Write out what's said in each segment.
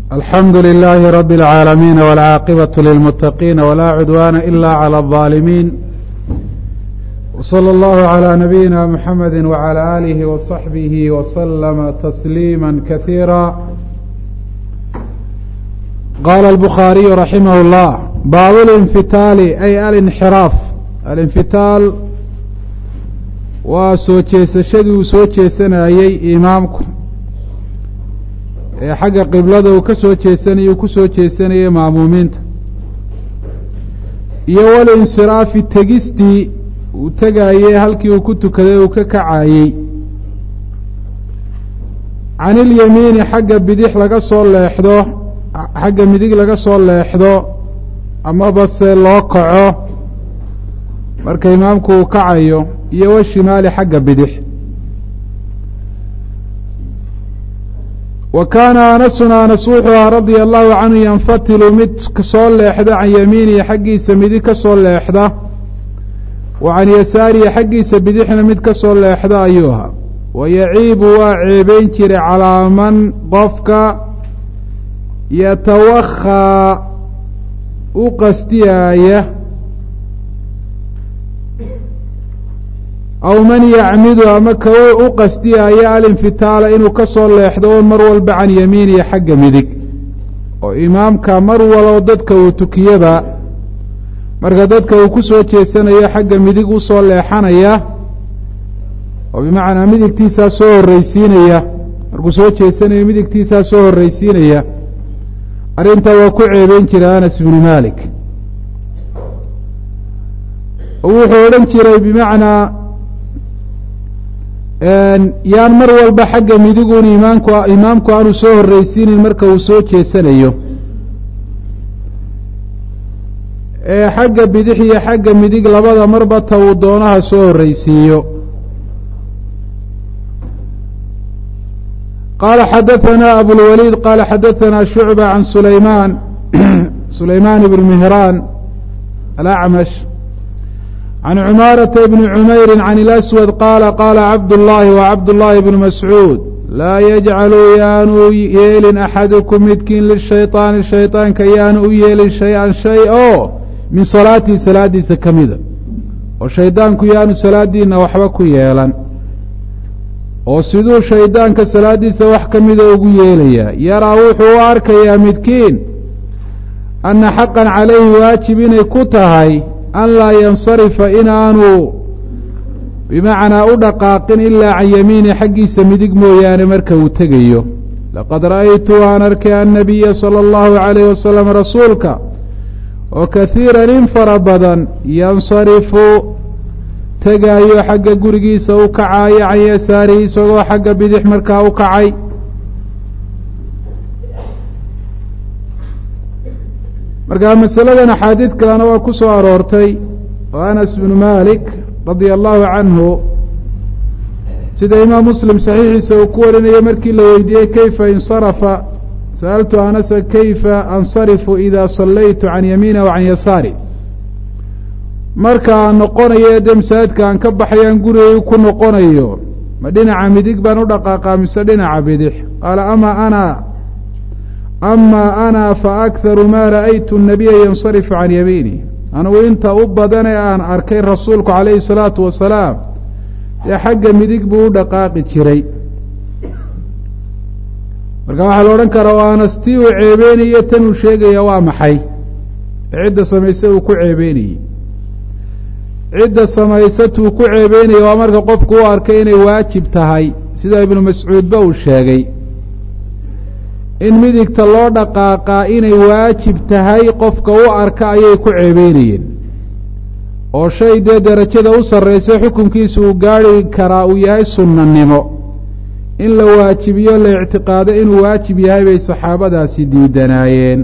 alxamdu لilaahi rab اlcaalamiin wاlcaaqibaة lilmutaqiin wlaa cudwaana ila clى الظaalimiin wslى اllahu عlى nabiyina mxamedi wعlى alihi وصaxbihi wslama tasliima kasiira qaala الbukhaariyu raximah اllah baab اlinfitaali ay alinxiraaf alinfitaal waa soo jeesashadii uu soo jeesanayey imaamku ee xagga qiblada uu ka soo jeesanayay uu ku soo jeesanayay maamuumiinta iyo walinsiraafi tegistii uu tegayey halkii uu ku tukaday uu ka kacayey can ilyamiini xagga bidix laga soo leexdo xagga midig laga soo leexdo amaba se loo kaco marka imaamku uu kacayo iyo washimaali xagga bidix wa kaana anasun anas wuxuu ahaa radia allahu canhu yanfatilu mid kasoo leexda can yamiinihi xaggiisa midig ka soo leexda wa can yasaarihi xaggiisa bidixna mid ka soo leexda ayuu ahaa wa yaciibu waa ceebeyn jiray calaa man qofka yatawakhaa u qastiyaaya aw man yacmidu ama ka u qasdiyaaya alinfitaala inuu ka soo leexdo on mar walba can yamiinihi xagga midig oo imaamka mar walbo dadka uu tukiyaba marka dadka uu ku soo jeesanayo xagga midig u soo leexanaya oo bimacnaa midigtiisaa soo horreysiinaya markuu soo jeesanayo midigtiisaa soo horreysiinaya arrintaa waa ku ceebeyn jiray anas ibnu malik wuxuu odhan jiray bimacnaa yaan mar walba xagga midiguun imaamku imaamku aanu soo horreysiinin marka uu soo jeesanayo ee xagga bidix iyo xagga midig labada marba ta uu doonaha soo horreysiiyo qaala xadaثana abulwaliid qaala xadaثana shucba can sulaymaan sulaymaan ibn mihraan alacmash can cumaarata bni cumayri can ilaswad qaala qaala cabdullaahi wa cabdullaahi bnu mascuud laa yajcaluu yaanu yeelin axadukum midkiin lishayطaani shayطaanka yaanu u yeelin shay-an shay oo min salaatii salaadiisa ka mida oo shaydaanku yaanu salaadiina waxba ku yeelan oo siduu shaydaanka salaadiisa wax ka mida ugu yeelayaa yaraa wuxuu u arkayaa midkiin anna xaqan calayhi waajib inay ku tahay an laa yansarifa inaanu bimacnaa u dhaqaaqin ilaa can yamiini xaggiisa midig mooyaane marka uu tegayo laqad ra'aytu waan arkay annabiya sala allahu calayh wasalam rasuulka oo kahiiran in fara badan yansarifu tegaayo xagga gurigiisa u kacaayo can yasaarihi isagoo xagga bidix markaa u kacay markaa masaladan axaadiid kalena waa ku soo aroortay oo anas bnu malik radia allahu canhu sida imaam muslim saxiixiisa uu ku warinayo markii la weydiiyey kayfa insarafa sa'altu anasa kayfa ansarifu ida sallaytu can yamiina wa can yasaari marka aan noqonayo dee masaajidka aan ka baxayaan gurigay ku noqonayo ma dhinaca midig baan u dhaqaaqaa mise dhinaca bidix qaala ama ana ama ana faakharu ma ra'aytu الnabiya yansarifu can yamiini anugu inta u badane aan arkay rasuulku calayhi الsalaatu wasalaam dee xagga midig buu u dhaqaaqi jiray marka waxaa la odhan karaa oo anas tii uu ceebeynayo tan uu sheegaya waa maxay ee cidda samayse uu ku ceebeynayey cidda samaysatuu ku ceebeynaya waa marka qofku u arkay inay waajib tahay sida ibnu mascuudba uu sheegay in midigta loo dhaqaaqaa inay waajib tahay qofka u arka ayay ku ceebeynayeen oo shay dee derajada u sarraysa xukunkiisa uu gaari karaa uu yahay sunnanimo in la waajibiyo la ictiqaado inuu waajib yahay bay saxaabadaasi diidanaayeen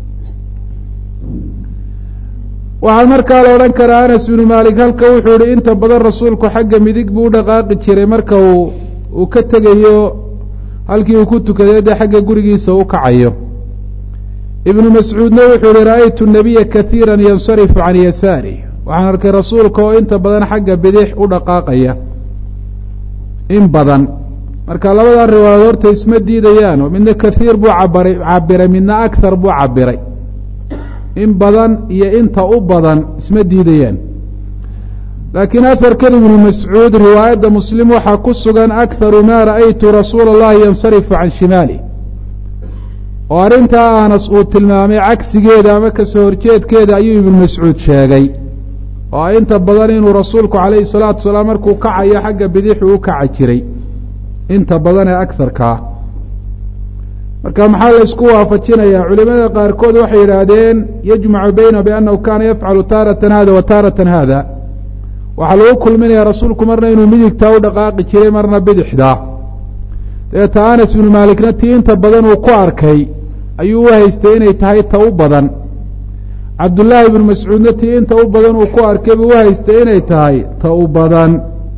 waxaa markaa la odhan karaa anas binu maalik halka wuxuu ihi inta badan rasuulku xagga midig buu u dhaqaaqi jiray marka uu uu ka tegayo halkii uu ku tukaday dee xagga gurigiisa u kacayo ibnu mascuudna wuxuu ihi ra'aytu nabiya kahiira yansarifu can yasaarih waxaan arkay rasuulka oo inta badan xagga bidix u dhaqaaqaya in badan marka labadaa riwaayadood horta isma diidayaan oo midna kaiir buu cabaray cabiray midna akthar buu cabiray in badan iyo inta u badan isma diidayaan laakiin aharkan ibnu mascuud riwaayadda muslim waxaa ku sugan akharu maa ra'aytu rasuula اllahi yansarifu can shimaali oo arrintaa anas uu tilmaamay cagsigeeda ama kasoo horjeedkeeda ayuu ibnu mascuud sheegay oo inta badan inuu rasuulku calayhi salaatu wasalaam markuu kacayo xagga bidixu u kaca jiray inta badan ee akarkaa marka maxaa la ysku waafajinayaa culimada qaarkood waxay yidhaahdeen yajmacu bayna biannahu kaana yafcalu taaratan hada wa taaratan hada waxaa lagu kulminaya rasuulku marna inuu midigtaa u dhaqaaqi jiray marna bidixda dabeeta anas ibnu maalikna tii inta badan uu ku arkay ayuu u haystay inay tahay ta u badan cabdullaahi ibnu mascuudna tii inta u badan uu ku arkay buu u haystay inay tahay ta u badan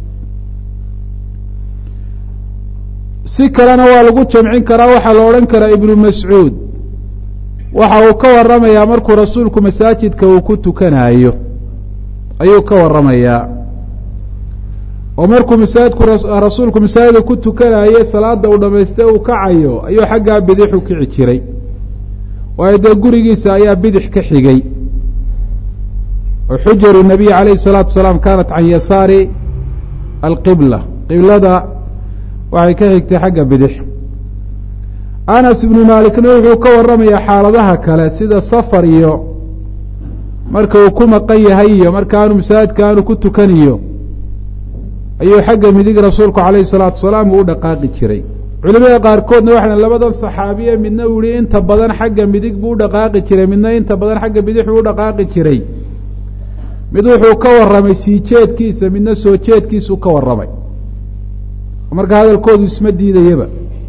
si kalena waa lagu jamcin karaa waxaa la odhan karaa ibnu mascuud waxa uu ka waramayaa markuu rasuulku masaajidka uu ku tukanayo ayuu ka waramayaa oo markuu masaajidku rasuulku masaajida ku tukanaye salaada uu dhamaystay uu kacayo ayuu xaggaa bidix u kici jiray waayo dee gurigiisa ayaa bidix ka xigay oo xujaru nabiy calayhi salaatu wasalaam kaanat can yasaari alqibla qiblada waxay ka xigtay xagga bidix anas ibnu maalikna wuxuu ka waramayaa xaaladaha kale sida safar iyo marka uu ku maqan yahay iyo marka aanu masaajidka aanu ku tukaniyo ayuu xagga midig rasuulku calayhi salaatu wasalaam uu u dhaqaaqi jiray culimada qaarkoodna waxay labadan saxaabiye midna uu yihi inta badan xagga midig buu u dhaqaaqi jiray midna inta badan xagga bidix buu u dhaqaaqi jiray mid wuxuu ka warramay sii jeedkiisa midna soo jeedkiisuu ka warramay marka hadalkoodu isma diidayaba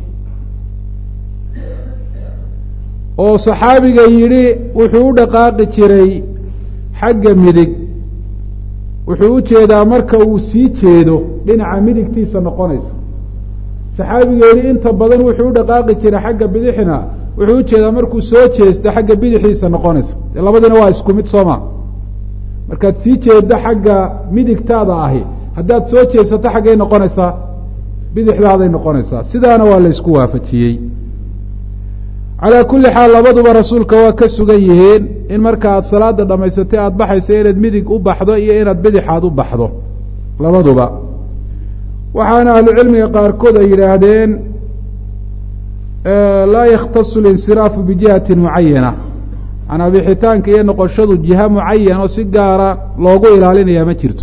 oo saxaabiga yidhi wuxuu u dhaqaaqi jiray xagga midig wuxuu u jeedaa marka uu sii jeedo dhinaca midigtiisa noqonaysa saxaabiga yidhi inta badan wuxuu u dhaqaaqi jiray xagga bidixna wuxuu u jeedaa markuu soo jeesto xagga bidixiisa noqonaysa dee labadiina waa isku mid sooma markaad sii jeeddo xagga midigtaada ahi haddaad soo jeesato xaggay noqonaysaa bidixdaaday noqonaysaa sidaana waa la ysku waafajiyey calaa kulli xaal labaduba rasuulka waa ka sugan yihiin in marka aad salaada dhammaysatay aada baxayso inaad midig u baxdo iyo inaad bidixaad u baxdo labaduba waxaana ahlucilmiga qaarkood ay yidhaahdeen laa yakhtasu linsiraafu bijihati mucayana manaa bixitaanka iyo noqoshadu jiha mucayan oo si gaara loogu ilaalinaya ma jirto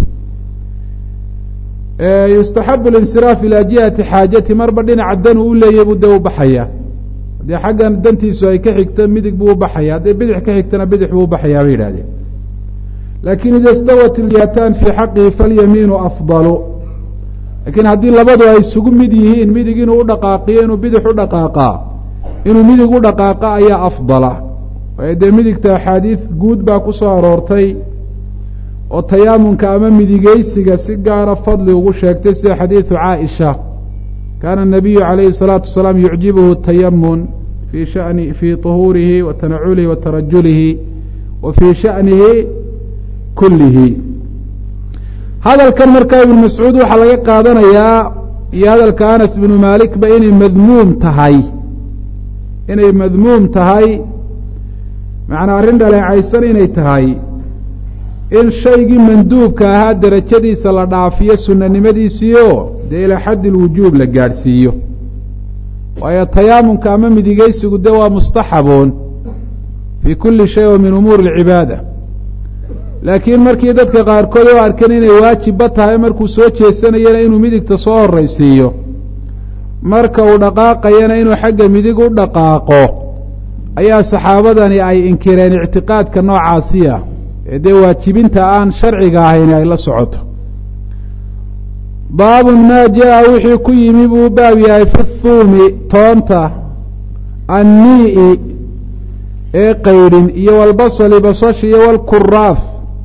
yustaxabu linsiraaf ilaa jihati xaajati marba dhinaca dan uu leeyay buu dee u baxaya haddii xaggan dantiisu ay ka xigto midig buu u baxaya hadday bidix ka xigtana bidix buu u baxayaa bay yidhahdeen lakin ida istawat iljihatan fii xaqihi falyamiinu afdalu lakiin haddii labadu ay isugu mid yihiin midig inuu u dhaqaaqiyo inuu bidix u dhaqaaqaa inuu midig u dhaqaaqa ayaa afdala waayo dee midigta axaadiid guud baa ku soo aroortay oo tayaamunka ama midigeysiga si gaara fadli ugu sheegtay sida xadiidu caaisha kaana الnabiyu calayhi الsalaatu wasalaam yucjibuhu tayamun fii shani fii طuhuurihi wa tanaculihi wa tarajulihi wa fii sha'nihi kullihi hadalkan markaa ibnu mascuud waxaa laga qaadanayaa iyo hadalka anas ibnu maalikba inay madmuum tahay inay madmuum tahay macnaa arrin dhaleecaysan inay tahay in shaygii manduubka ahaa derajadiisa la dhaafiyo sunanimadiisiio dee ilaa xaddi lwujuub la gaadhsiiyo waayo tayaamunka ama midigeysigu de waa mustaxaboon fii kulli shay oo min umuuri alcibaada laakiin markii dadka qaarkood u arkeen inay waajibba tahay markuu soo jeesanayana inuu midigta soo horraysiiyo marka uu dhaqaaqayana inuu xagga midig u dhaqaaqo ayaa saxaabadani ay inkireen ictiqaadka noocaasi ah ee dee waajibinta aan sharciga ahayn ay la socoto baabun maa jaa wixii ku yimi buu baab yahay fi thuumi toonta annii ee qaydhin iyo walbasali basasha iyo walkuraaf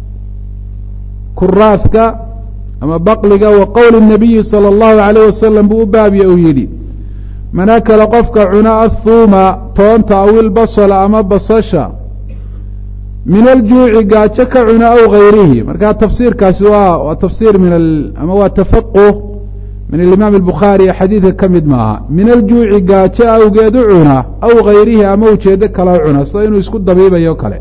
kuraafka ama baqliga wa qowli الnabiyi salى اllahu alayh wasalam buu u baabya uu yidhi man akala qofka cuna athuuma toonta aw ilbasla ama basasha min aljuuci gaajo ka cuna aw gayrihi marka tafsiirkaasi waa waa tafsiir min ama waa tafaquh min alimaam albukhaari ee xadiidka ka mid maaha min aljuuci gaajo awgeed u cuna aw hayrihi ama ujeedo kale u cuna sida inuu isku dabiibayo kale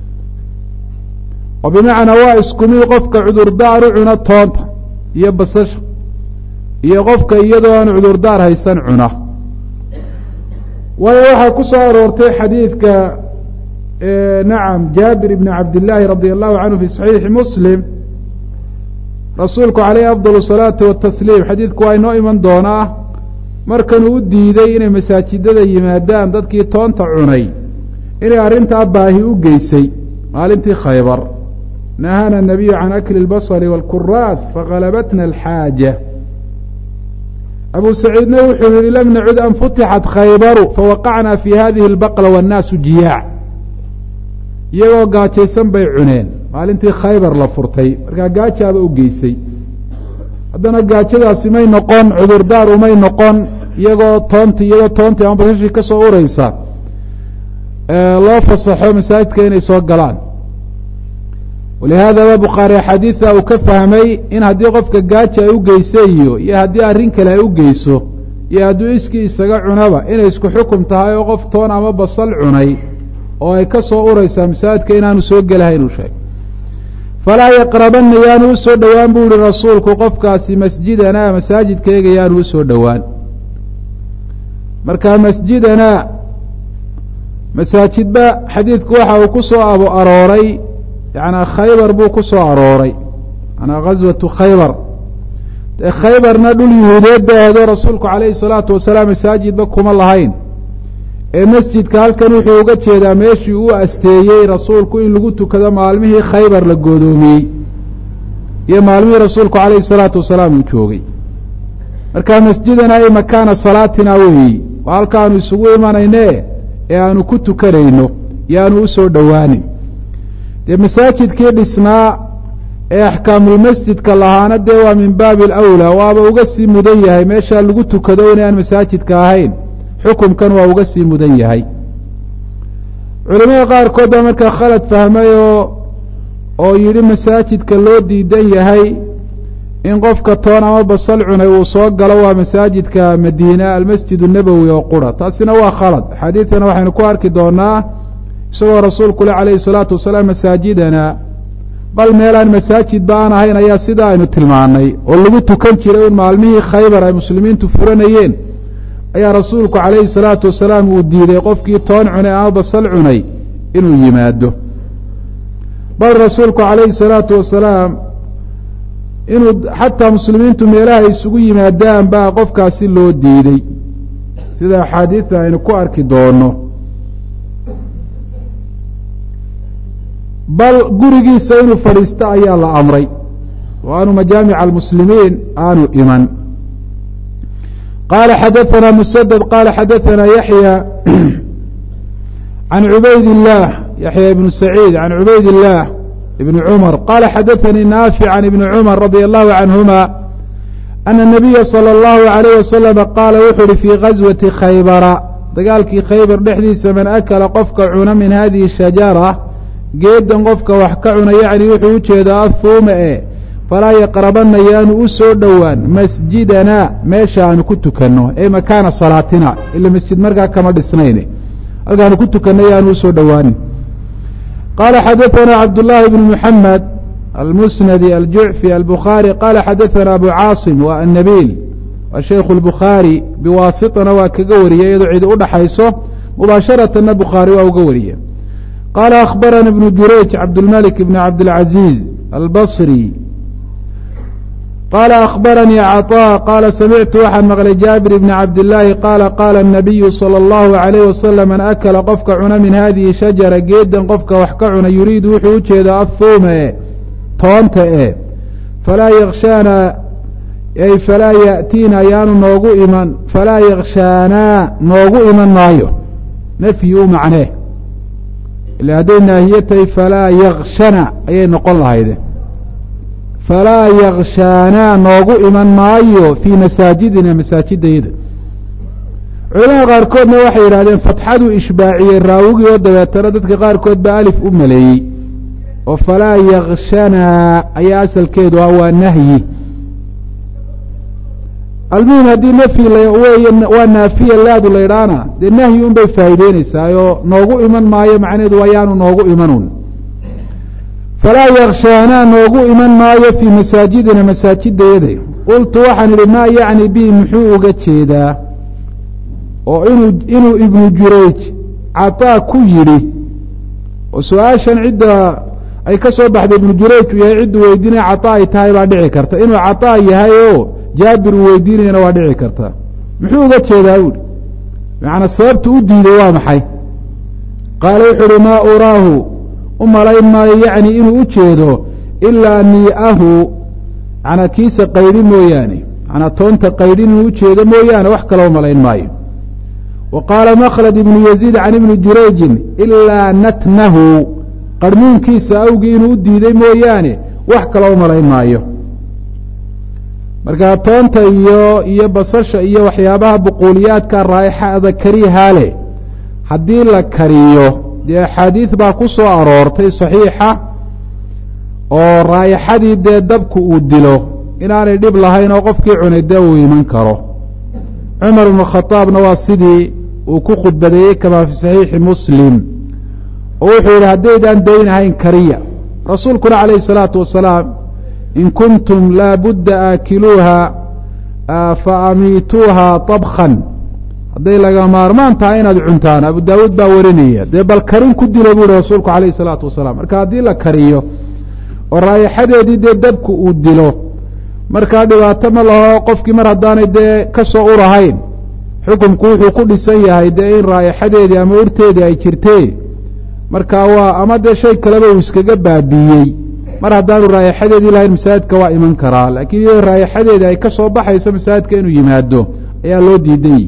oo bimacnaa waa isku mid qofka cudurdaar u cuna toonta iyo basasha iyo qofka iyadoo aan cudurdaar haysan cuna waayo waxaa ku soo aroortay xadiidka nacam jaabir ibni cabdillaahi radi allahu canhu fi saxiixi muslim rasuulku calayhi afdal salaati watasliim xadiidku waa inoo iman doonaa markanuu u diiday inay masaajidada yimaadaan dadkii toonta cunay inay arrintaa baahi u geysay maalintii khaybar nahana nabiyu can akli اlbasri wاlkuraath fagalabatna alxaaja abu saciidna wuxuu yihi lam nacud an futixat khaybaru fawaqacna fi hadihi اlbaqla wاnnaasu jiyaac iyagoo gaajaysan bay cuneen maalintii khaybar la furtay markaa gaajaaba u geysay haddana gaajadaasi may noqon cudurdaar umay noqon iyagoo toonti iyagoo toontii ama basashii ka soo ureysa loo fasaxo masaajidka inay soo galaan walihaada ba bukhaari axaadiida uu ka fahmay in haddii qofka gaaja ay u geysay iyo iyo haddii arrin kale ay u geyso iyo hadduu iskii isaga cunaba inay isku xukum tahay oo qof toon ama basal cunay oo ay ka soo ureysaa masaajidka inaanu soo gelahayn uu sheegay falaa yaqrabanna yaanu usoo dhowaan buu yihi rasuulku qofkaasi masjidanaa masaajidkayga yaanu usoo dhowaan marka masjidanaa masaajidba xadiidku waxa uu ku soo abo arooray yanaa khaybar buu ku soo arooray manaa ghaswatu khaybar dee khaybarna dhul yuhuudeed bay ahaydoo rasuulku calayhi salaatu wasalaam masaajidba kuma lahayn ee masjidka halkan wuxuu uga jeedaa meeshii uu asteeyey rasuulku in lagu tukado maalmihii khaybar la goodoomiyey iyo maalmihii rasuulku calayhi salaatu wasalaam uu joogay marka masjidana ay makaana salaatina weeyi waa halkaanu isugu imanayne ee aanu ku tukanayno iyo aanu usoo dhowaanin dee masaajidkii dhisnaa ee axkaamulmasjidka lahaana dee waa min baabi alawlaa waaba uga sii mudan yahay meeshaa lagu tukado in aan masaajidka ahayn xukumkan waa uga sii mudan yahay culimada qaarkood baa markaa khalad fahmay oo oo yidhi masaajidka loo diidan yahay in qofka toon ama basal cunay uu soo galo waa masaajidka madiina almasjid الnabowi oo qura taasina waa khalad xadiidkana waxaynu ku arki doonaa isagoo rasuulku le calayhi الsalaatu wasalaam masaajidana bal meelaan masaajid ba aan ahayn ayaa sidaa aynu tilmaanay oo lagu tukan jiray un maalmihii khaybar ay muslimiintu furanayeen ayaa rasuulku calayhi الsalaatu wasalaam uu diiday qofkii toon cunay ama basal cunay inuu yimaado bal rasuulku calayhi الsalaatu wasalaam inuu xataa muslimiintu meelaha isugu yimaadaan baa qofkaasi loo diiday sida axaadiida aynu ku arki doono bal gurigiisa inuu fadhiisto ayaa la amray oo aanu majaamica almuslimiin aanu iman qaala xadaثana msdد qaala xadaثana yaحyى can cubayd الlah yaحya ibn saciid can cubayd الlah ibn cmr qala xadaثanii naafic can ibni cmr radي الlahu canهuma ana الnabiya slى الlahu عalيyه waslama qaala wuxu uhi fii gaswati khaybara dagaalkii khaybar dhexdiisa man akala qofka cuna min hadihi shajara geedan qofka wax ka cuna yacni wuxuu u jeedaa ahuuma e falaa yaqrabana yaanu u soo dhowaan masjidana meesha aanu ku tukanno ee makaana salaatina ila masjid markaa kama dhisnayn halkaanu ku tukanno yaanu usoo dhowaanin qala xadaثna cabdالlahi bn mحamed almusnadi aljucfi albukhaarي qala xadaثna abu caasim wa annabiil waa shaykhu اlbukhaari biwaasitana waa kaga wariyay iyadoo cidi udhaxayso mubaasharatana bukhaari waa uga wariye qala akhbarana ibnu jurayj cabdاlmalik bn cabdاlcaziiz albصri qala akhbaranii caطاء qala samictu waxaan maqlay jaabir bni cabdillaahi qaala qaala الnabiyu salى اllahu عalayh wasalam man akala qofka cuna min hadihi shajara geedan qofka wax ka cuna yuriidu wuxuu u jeedaa ahuuma e toonta e falaa yakshaana ay falaa yaأtiina ayaanu noogu iman falaa yakshaanaa noogu iman maayo nafyi u macnee ila hadday naahiye tahay falaa yakshana ayay noqon lahayde falaa yakshaanaa noogu iman maayo fii masaajidina masaajidayada culamada qaarkoodna waxay yidhahdeen fatxaduu ishbaaciyey raawigii oo dabeetana dadka qaarkood baa alif u maleeyey oo falaa yakshanaa ayaa asalkeedu ah waa nahyi almuhim haddii nafyi wey waa naafiya laadu la ydhaana dee nahyi un bay faa'iideynaysaayoo noogu iman maayo macnaheedu waa yaanu noogu imanun falaa yakshaanaa noogu iman maayo fii masaajidina masaajidayada qultu waxaan idhi maa yacni bihi muxuu uga jeedaa oo inuu inuu ibnu jurayj cataa ku yidhi oo su-aashan cidda ay ka soo baxday ibnu jurayj uu yahay ciddu weydiinaya cataa ay tahay baa dhici karta inuu cataa yahay oo jaabir uu weydiinayana waa dhici karta muxuu uga jeedaa buuhi macanaa sababta u diiday waa maxay qaala wuxuu uhi maa uraahu u malayn maayo yacni inuu u jeedo ilaa nii'ahu manaa kiisa qaydhi mooyaane manaa toonta qaydhin inuu u jeedo mooyaane wax kaloo malayn maayo wa qaala makhlad ibnu yaziid can ibni jurayjin ilaa natnahu qarhmuunkiisa awgii inuu u diiday mooyaane wax kaloo malayn maayo markaa toonta iyo iyo basasha iyo waxyaabaha buquuliyaadka raa'ixada karihaa leh haddii la kariyo dee axaadiid baa ku soo aroortay saxiixa oo raa'ixadii dee dabku uu dilo inaanay dhib lahayn oo qofkii cunay dee uu iman karo cumar ibnu khadaabna waa sidii uu ku khudbadeeyey kamaa fi saxiixi muslim oo wuxuu yidhi haddaydaan daynahayn kariya rasuulkuna calayhi salaatu wasalaam in kuntum laa budda aakiluuha fa amiituuha طabkan hadday laga maarmaan tahay inaad cuntaan abu daawuud baa warinaya dee bal karin ku dilo buu yihi rasuulku calayhi salaatu wasalaam marka haddii la kariyo oo raayixadeedii dee dabku uu dilo markaa dhibaato ma laho qofkii mar haddaanay dee ka soo urahayn xukumku wuxuu ku dhisan yahay dee in raayixadeedii ama urteedii ay jirtee marka waa ama dee shay kaleba uu iskaga baabiiyey mar haddaanu raayixadeedii lahayn masaajidka waa iman karaa laakiin iyadoo raayixadeedii ay ka soo baxayso masaajidka inuu yimaado ayaa loo diiday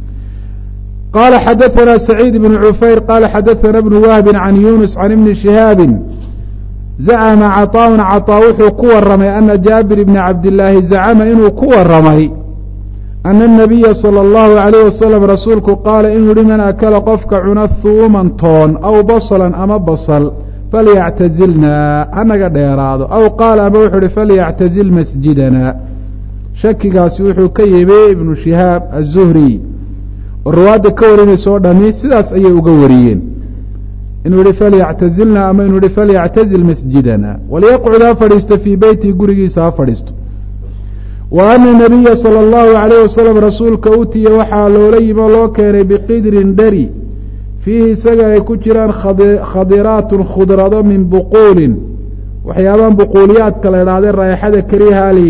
qala xadaثna سacيid بن cufayr qala xadaثna بن wahbi can yunus can ibni شihaabi zacma caطاء caطاء wuxuu ku waramay ana jaabir bni cabdالlaahi zacma inuu ku waramay ana الnabiya salى الlahu عalيه wasalam rasuulku qaala inuu yihi man akala qofka cuna huuman toon aw basla ama basl falyactazilna hanaga dheeraado aw qaala ama wuxuu ihi falyactazil masjidana shakigaasi wuxuu ka yimi ibnu shihaab aلzuhri oo riwaadda ka warinaysa o dhami sidaas ayay uga wariyeen inuu yihi falyactazilna ama inuu yihi falyactazil masjidana walyaqcud ha fadhiisto fii beyti gurigiisa ha fadhiisto wa ana nabiya salى اllahu عalayh wasalam rasuulka utiya waxaa loola yimi oo loo keenay biqidrin dheri fiihi isaga ay ku jiraan khadiraatun khudrado min buquulin waxyaabahan buquuliyaadka la idhahdee raayaxada karihaali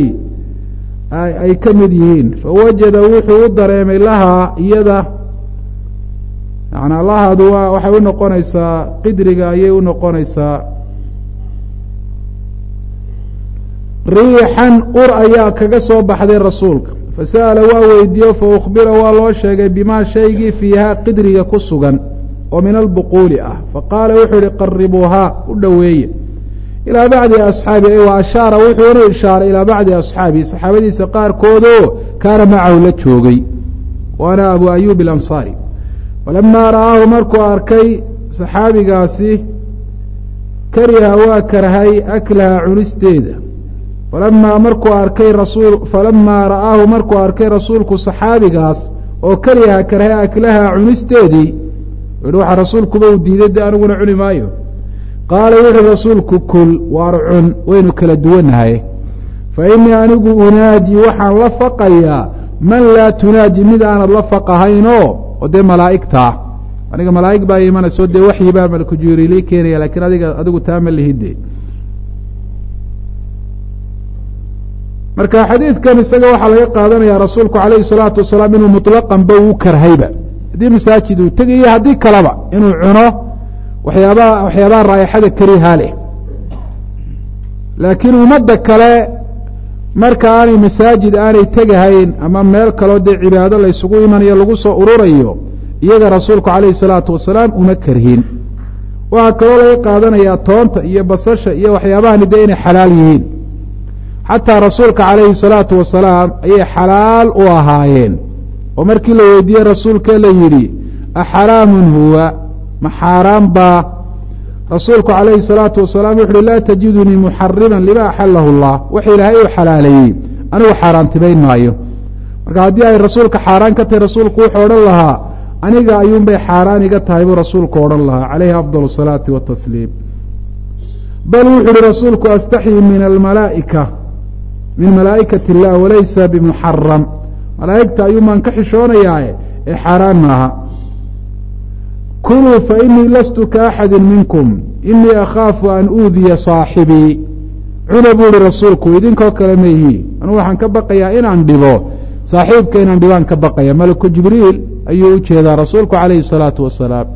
ay ka mid yihiin fawajada wuxuu u dareemay lahaa iyada yanaa lahaadu waa waxay u noqonaysaa qidriga ayay u noqonaysaa riixan ur ayaa kaga soo baxday rasuulka fasa'ala waa weydiiyo fa ukhbira waa loo sheegay bimaa shaygii fiihaa qidriga ku sugan oo min albuquuli ah faqaala wuxuu yihi qaribuuhaa u dhoweeye ilaa bacdi asxaabi wa ashaara wuxuuna ishaaray ilaa bacdi asxaabi saxaabadiisa qaarkoodoo kaana macahu la joogay waana abu ayuub alansaari falamaa ra'aahu markuu arkay saxaabigaasi kariha waa karhay aklaha cunisteeda falamaa markuu arkay rasuul falamaa ra'aahu markuu arkay rasuulku saxaabigaas oo kariha karhay aklaha cunisteedii yihi waxaa rasuulkuba uu diiday de aniguna cuni maayo qaala wuxuhi rasuulku kul waar cun waynu kala duwannahay fa innii anigu unaaji waxaan la faqayaa man laa tunaaji mid aanad la faqahaynoo oo dee malaa'igtaa aniga malaa'ig baa imanayso dee waxyi baa malku jibriilii keenaya lakiin adiga adigu taa ma lihide marka xadiidkan isaga waxaa laga qaadanaya rasuulku calayhi salaatu wasalaam inuu muطlaqan ba uu karhayba haddii masaajid uu tegayo haddii kaleba inuu cuno waxyaabaha waxyaabaha raayixada karihaa leh laakiin ummadda kale marka aanay masaajid aanay tegahayn ama meel kaloo dee cibaado la ysugu imanayo lagu soo ururayo iyaga rasuulku calayhi salaatu wasalaam uma karhin waxaa kaloo laga qaadanayaa toonta iyo basasha iyo waxyaabahani dee inay xalaal yihiin xataa rasuulka calayhi salaatu wasalaam ayay xalaal u ahaayeen oo markii la weydiiyey rasuulkee la yidhi axaraamun huwa ma xaaraan baa rasuulku calayhi salaatu wasalaam wuxu uhi laa tajidunii muxariman lima axalahu allah wax ilaahay uu xalaaleeyey anigu xaaraantimayn maayo marka haddii ay rasuulka xaaraan ka tahay rasuulku wuxuu odhan lahaa aniga ayuunbay xaaraan iga tahay buu rasuulku odhan lahaa calayhi afdal asalaati watasliim bal wuxu uhi rasuulku astaxyi min almalaa'ika min malaa'ikati illah walaysa bimuxaram malaa'igta ayuunbaan ka xishoonayaae ee xaaraan maaha kuluu fainii lastu kaaxadi minkum inii akhaafu an uudiya saaxibii cuna buu ihi rasuulku idinkoo kale ma ihi anugu waxaan ka baqayaa inaan dhibo saaxiibka inaan dhibaan ka baqaya malaku jibriil ayuu u jeedaa rasuulku calayhi الsalaatu wasalaam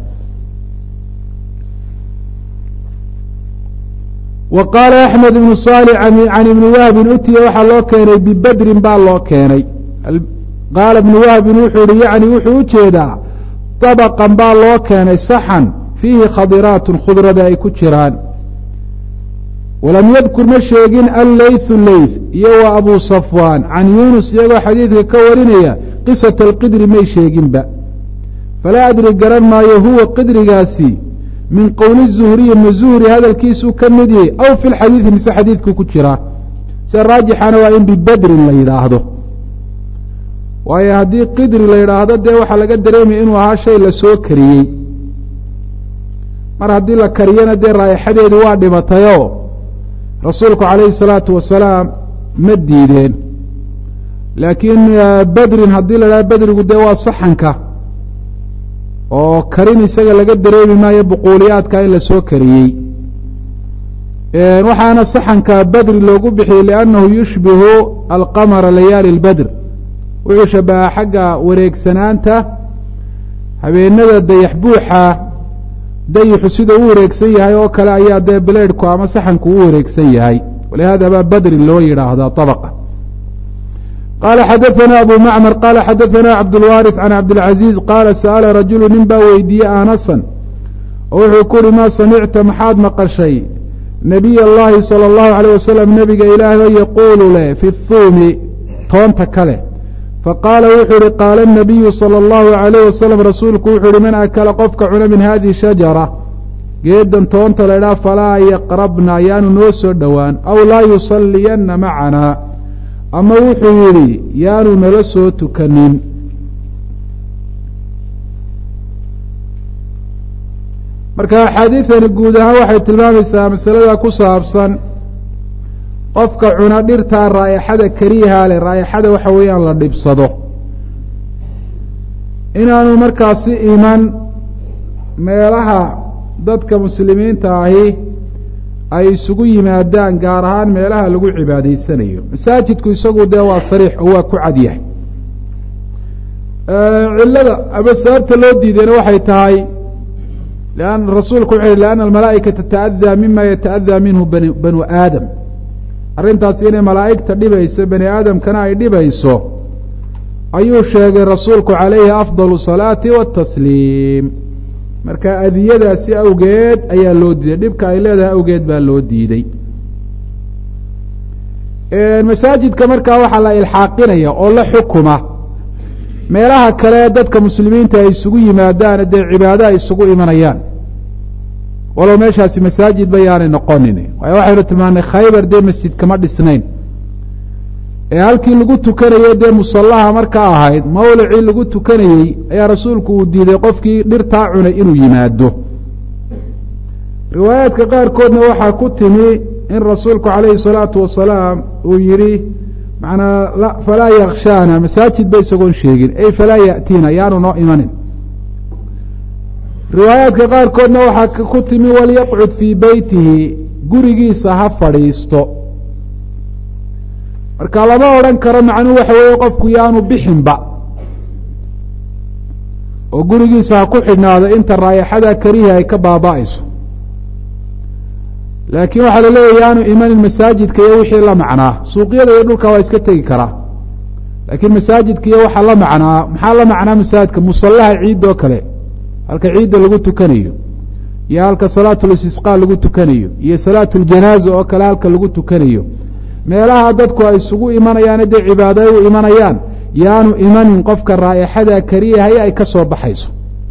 wa qaala axmed ibnu saalix can ibni wahbin utiya waxaa loo keenay bibedrin baa loo keenay qaala ibnu wahbin wuxuu ihi yacni wuxuu u jeedaa dabaqan baa loo keenay saxan fiihi khadiraatun khudrada ay ku jiraan walam yadkur ma sheegin alleythu leyth iyo wa abu safwaan can yuunus iyagoo xadiidka ka warinaya qisata alqidri may sheeginba falaa adri garan maayo huwa qidrigaasi min qowli zuhriyi ma zuhri hadalkiisuu ka mid yahay aw fi lxadiidi mise xadiidku ku jiraa sida raajixana waa in bibedrin la yidhaahdo waayo haddii qidri la yidhaahdo dee waxaa laga dareemaya inuu ahaa shay la soo kariyey mar haddii la kariyana dee raa'ixadeedii waa dhimatayoo rasuulku calayhi salaatu wasalaam ma diideen laakiin bedrin haddii la idhahdo bedrigu dee waa saxanka oo karin isaga laga dareemi maayo buquuliyaadka in la soo kariyey waxaana saxanka bedri loogu bixiyey liannahu yushbihu alqamara layaali اlbedr wuxuu shabahaa xagga wareegsanaanta habeenada dayax buuxa dayixu sida u wareegsan yahay oo kale ayaa dee bileedhku ama saxanku u wareegsan yahay walihaada baa bedri loo yidhaahdaa طabqa qaala xadaثana abu macmar qaala xadaثana cabdاlwaariث can cabdاlcaزiiz qaala sa'ala rajulu nin baa weydiiyey anasan oo wuxuu ku uhi maa samicta maxaad maqashay nabiy اllahi salى اllahu عalيه wasalam nebiga ilaahay oo yaquulu leh fi thuumi toonta kale faqaala wuxuu uhi qaala الnabiyu salى اllahu عalayh wasalam rasuulku wuxuu uhi man akala qofka cuna min hadihi shajara geedan toonta la idhaha falaa yaqrabna ayaanu noo soo dhowaan aw laa yusaliyanna macanaa ama wuxuu yidhi yaanu nala soo tukanin marka axaadiidani guud ahaan waxay tilmaamaysaa masalada ku saabsan qofka cuna dhirtaa raa'ixada kariihaa leh raa'ixada waxa weeyaan la dhibsado inaanu markaasi iman meelaha dadka muslimiinta ahi ay isugu yimaadaan gaar ahaan meelaha lagu cibaadaysanayo masaajidku isagu dee waa sariix oo waa ku cadyahay cillada ama sababta loo diidayna waxay tahay an rasuulku wuxu lianna almalaa'ikata tata'adaa mima yata'adaa minhu banu aadam arrintaasi inay malaa'igta dhibayso bani aadamkana ay dhibayso ayuu sheegay rasuulku calayhi afdal salaati watasliim marka adiyadaasi awgeed ayaa loo diiday dhibka ay leedahay awgeed baa loo diiday masaajidka markaa waxaa la ilxaaqinaya oo la xukuma meelaha kale dadka muslimiinta ay isugu yimaadaan dee cibaado ay isugu imanayaan walow meeshaasi masaajid ba yaanay noqonin waayo waxaynu tilmaanay khaybar dee masjid kama dhisnayn ee halkii lagu tukanayo dee musallaha markaa ahayd mawlicii lagu tukanayey ayaa rasuulku uu diiday qofkii dhirtaa cunay inuu yimaado riwaayaadka qaarkoodna waxaa ku timi in rasuulku calayhi salaatu wasalaam uu yidhi manaa falaa yakshaana masaajid ba isagoon sheegin ay falaa ya'tiina yaanu noo imanin riwaayaadka qaarkoodna waxaa ku timi walyaqcud fii beytihi gurigiisa ha fadhiisto marka lama odhan karo macnuhu waxa weeye qofku yaanu bixinba oo gurigiisa ha ku xidhnaado inta raayaxada karihi ay ka baaba'ayso laakiin waxaa laleeyahy yaanu imanin masaajidka iyo wixii la macnaa suuqyada iyo dhulka waa iska tegi karaa laakiin masaajidka iyo waxaa la macnaa maxaa la macnaa masaajidka musallaha ciidoo kale halka ciidda lagu tukanayo iyo halka salaatulistisqaa lagu tukanayo iyo salaatuljanaaza oo kale halka lagu tukanayo meelaha dadku ay isugu imanayaan dee cibaado ay u imanayaan yaanu imanin qofka raa'ixada kariyahay ay ka soo baxayso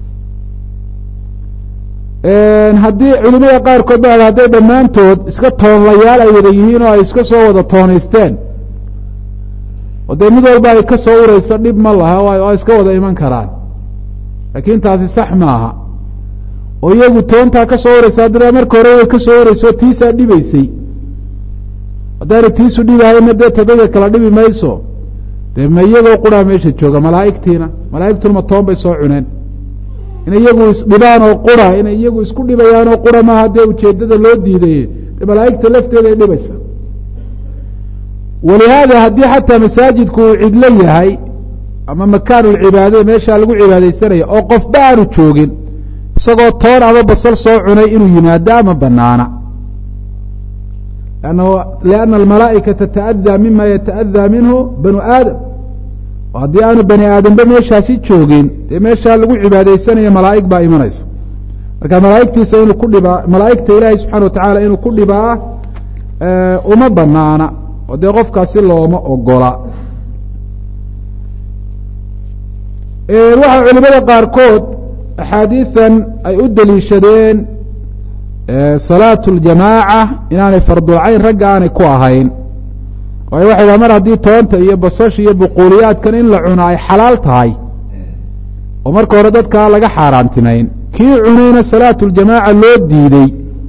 haddii culimada qaarkood ba hadday dhammaantood iska toonlayaal ay wada yihiin oo ay iska soo wada toonaysteen oo dee mid walba ay ka soo ureyso dhib ma laha waa iska wada iman karaan laakiin taasi sax maaha oo iyagu toontaa ka soo ureysa haddana marka hore way ka soo ureyso tiisaa dhibaysay haddaana tiisu dhibahayna dee tadada kala dhibi mayso dee ma iyagoo quraa meesha jooga malaa'igtiina malaa'igtuna ma toon bay soo cuneen inay iyagu isdhibaan oo qura inay iyagu isku dhibayaan oo qura maaha dee ujeeddada loo diiday dee malaa'igta lafteeda ay dhibaysa walihaada haddii xataa masaajidku uu cidlo yahay ama makaanulcibaadada meeshaa lagu cibaadaysanaya oo qofba aanu joogin isagoo toon ama basal soo cunay inuu yimaado ama banaana lianna almalaa'ika tata'adaa mima yata'adaa minhu banu aadam oo haddii aanu bani aadamba meeshaasi joogin dee meeshaa lagu cibaadaysanayo malaa'ig baa imanaysa marka malaa'igtiisa inuu ku dhibaa malaa'igta ilaahay subxana wa tacaala inuu ku dhibaa uma banaana oo dee qofkaasi looma ogola waxaa culimada qaarkood axaadiidan ay u deliishadeen salaatu ljamaaca inaanay fardulcayn ragga aanay ku ahayn waayo waxay dhaha mar haddii toonta iyo basasha iyo buquuliyaadkan in la cuno ay xalaal tahay oo marka hore dadkaa laga xaaraantimayn kii cunayna salaatu ljamaaca loo diidey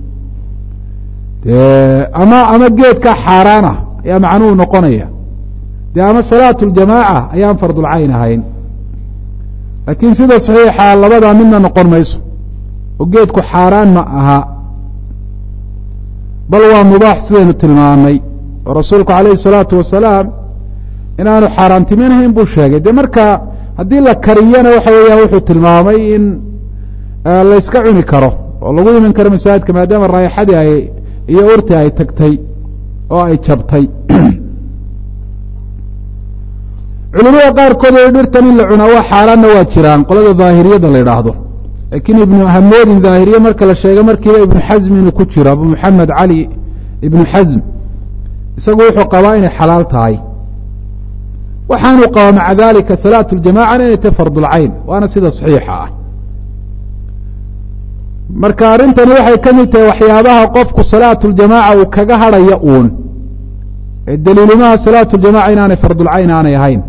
ama ama geedkaa xaaraan ah ayaa macnuhu noqonaya dee ama salaatu ljamaaca ayaan fardulcayn ahayn laakiin sida saxiixa labadaa midna noqon mayso oo geedku xaaraan ma aha bal waa mubaax sidaynu tilmaamay oo rasuulku calayhi salaatu wasalaam inaanu xaaraantiminahayn buu sheegay dee marka haddii la kariyana waxa weeyaan wuxuu tilmaamay in layska cuni karo oo lagu iman karo masaajidka maadaama raayaxadii ay iyo urti ay tagtay oo ay jabtay culimada qaarkood oo dhirtan in la cunaa waa xaaraanna waa jiraan qolada daahiriyada la yidhaahdo laakiin ibnu hamoodin daahiriye marka la sheegay markiiba ibnu xasm inuu ku jiro abu maxamed cali ibnu xasm isagu wuxuu qabaa inay xalaal tahay waxaanuu qabaa maca dalika salaatu ljamacana inay tahy fardulcayn waana sida saxiixa ah marka arrintani waxay ka mid tahay waxyaabaha qofku salaatu ljamaaca uu kaga hadhaya uun ee daliilimaha salaatu ljamaca inaanay fardulcayn aanay ahayn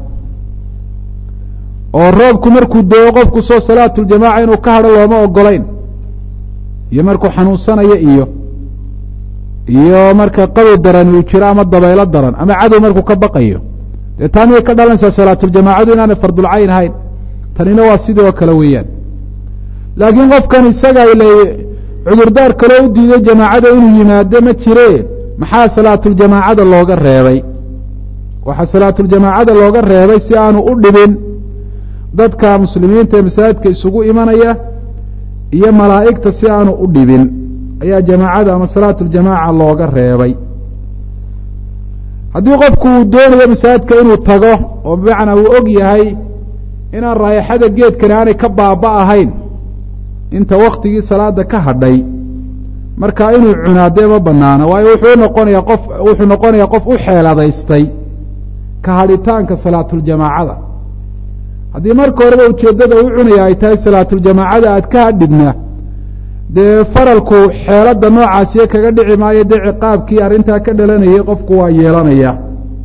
oo roobku markuu doo qofku soo salaatu ljamaaca inuu ka hadho looma ogolayn iyo markuu xanuunsanayo iyo iyo marka qabow daran uu jiro ama dabaylo daran ama cadow markuu ka baqayo dee taa miyay ka dhalanaysaa salaatuljamaacadu inaanay fardulcayn ahayn tanina waa sidii oo kale weeyaan laakiin qofkan isaga ile cudurdaar kaloo u diiday jamaacada inuu yimaado ma jire maxaa salaatuljamaacada looga reebay waxaa salaatuljamaacada looga reebay si aanu u dhibin dadka muslimiinta ee masaajidka isugu imanaya iyo malaa'igta si aanu u dhibin ayaa jamaacada ama salaatuljamaaca looga reebay haddii qofku uu doonayo masaajidka inuu tago oo bimacnaa uu og yahay inaan raayaxada geedkani aanay ka baaba ahayn inta waktigii salaada ka hadhay marka inuu cunaadee ma banaano waayo wuxuu noqonayaa qof wuxuu noqonayaa qof u xeeladaystay ka hadhitaanka salaatuljamaacada haddii marka horeba ujeeddada u cunaya ay tahay salaatuljamaacada aad ka hadhidna dee faralku xeeladda noocaasiyo kaga dhici maayo dee ciqaabkii arrintaa ka dhalanayay qofku waa yeelanaya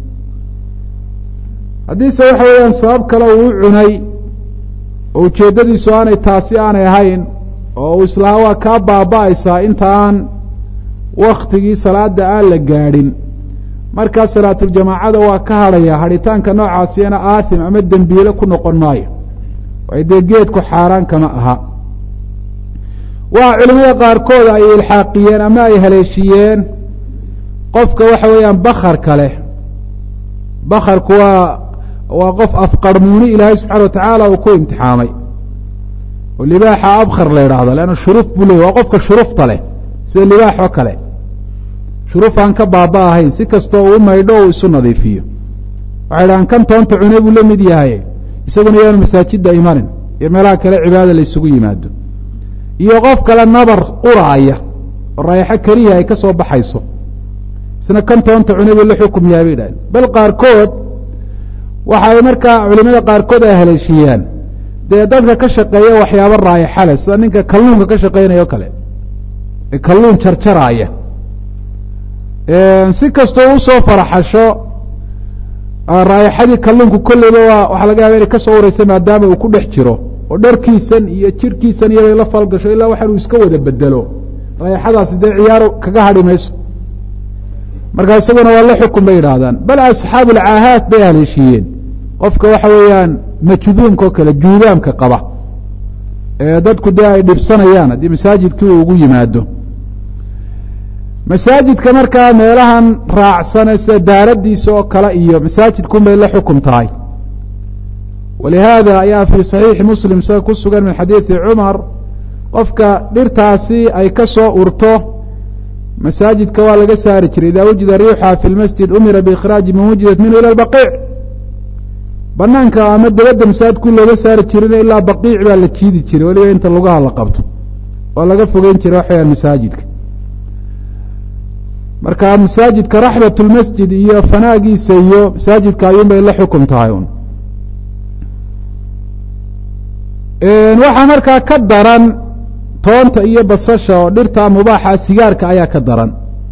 haddiise waxa weeyaan sabab kale uu u cunay oo ujeeddadiisu aanay taasi aanay ahayn oo uu islahaa waa kaa baaba'aysaa inta aan waktigii salaada aan la gaadhin markaa salaatuljamaacada waa ka hadhaya hadhitaanka noocaasiyana aathim ama dembiile ku noqon maayo waayo dee geedku xaaraan kama aha waa culimada qaarkood ay ilxaaqiyeen ama ay haleeshiyeen qofka waxa weeyaan bakarka leh bakarku waa waa qof afqarmuuni ilaahay subxana wa tacaala uu ku imtixaamay oo libaaxa abkhar la yidhaahdo leanna shuruf buu leey waa qofka shurufta leh sida libaax oo kale shuruf aan ka baaba ahayn si kastoo uu maydho uu isu nadiifiyo waxay dhahaan kan toonta cune buu la mid yahay isaguna yaanu masaajidda imanin iyo meelaha kale cibaada la isugu yimaado iyo qof kale nabar uraaya oo raayaxo keliya ay ka soo baxayso isna kan toonta cune buu la xukum yahay bay dhahdeen bal qaarkood waxa ay markaa culimada qaarkood ay haleeshiyaan dee dadka ka shaqeeya waxyaabo raayaxa leh sida ninka kalluunka ka shaqeynaya o kale ee kalluun jarjaraaya si kastoo usoo faraxasho raayaxadii kalluunku kolleyba waa waxaa laga yaaba inay ka soo ureysa maadaama uu ku dhex jiro oo dharkiisan iyo jirhkiisan iyobay la falgasho ilaa waxaan uu iska wada bedelo raayaxadaasi dee ciyaaro kaga hadhi mayso markaa isaguna waa la xukun bay yidhaahdaan bal asxaabu alcaahaat bay haleeshiiyeen qofka waxa weeyaan majduumka oo kale juudaamka qaba ee dadku dee ay dhibsanayaan haddii masaajidkii uu ugu yimaado masaajidka markaa meelahan raacsane sida daaradiisa oo kale iyo masaajidkun bay la xukum tahay walihaada ayaa fii saxiixi muslim sida ku sugan min xadiidi cumar qofka dhirtaasi ay ka soo urto masaajidka waa laga saari jiray ida wujida riixha fi lmasjid umira biikhraaji man wujidat minhu ila baqiic banaanka ama dabadda masaajidku looga saari jirina ilaa baqiic baa la jiidi jiray weliba inta lugaha la qabto oo laga fogeyn jiray wax weyaan masaajidka marka masaajidka raxbat lmasjid iyo fanaagiisa iyo masaajidka ayuun bay la xukum tahay un waxaa markaa ka daran toonta iyo basasha oo dhirta mubaaxa sigaarka ayaa ka daran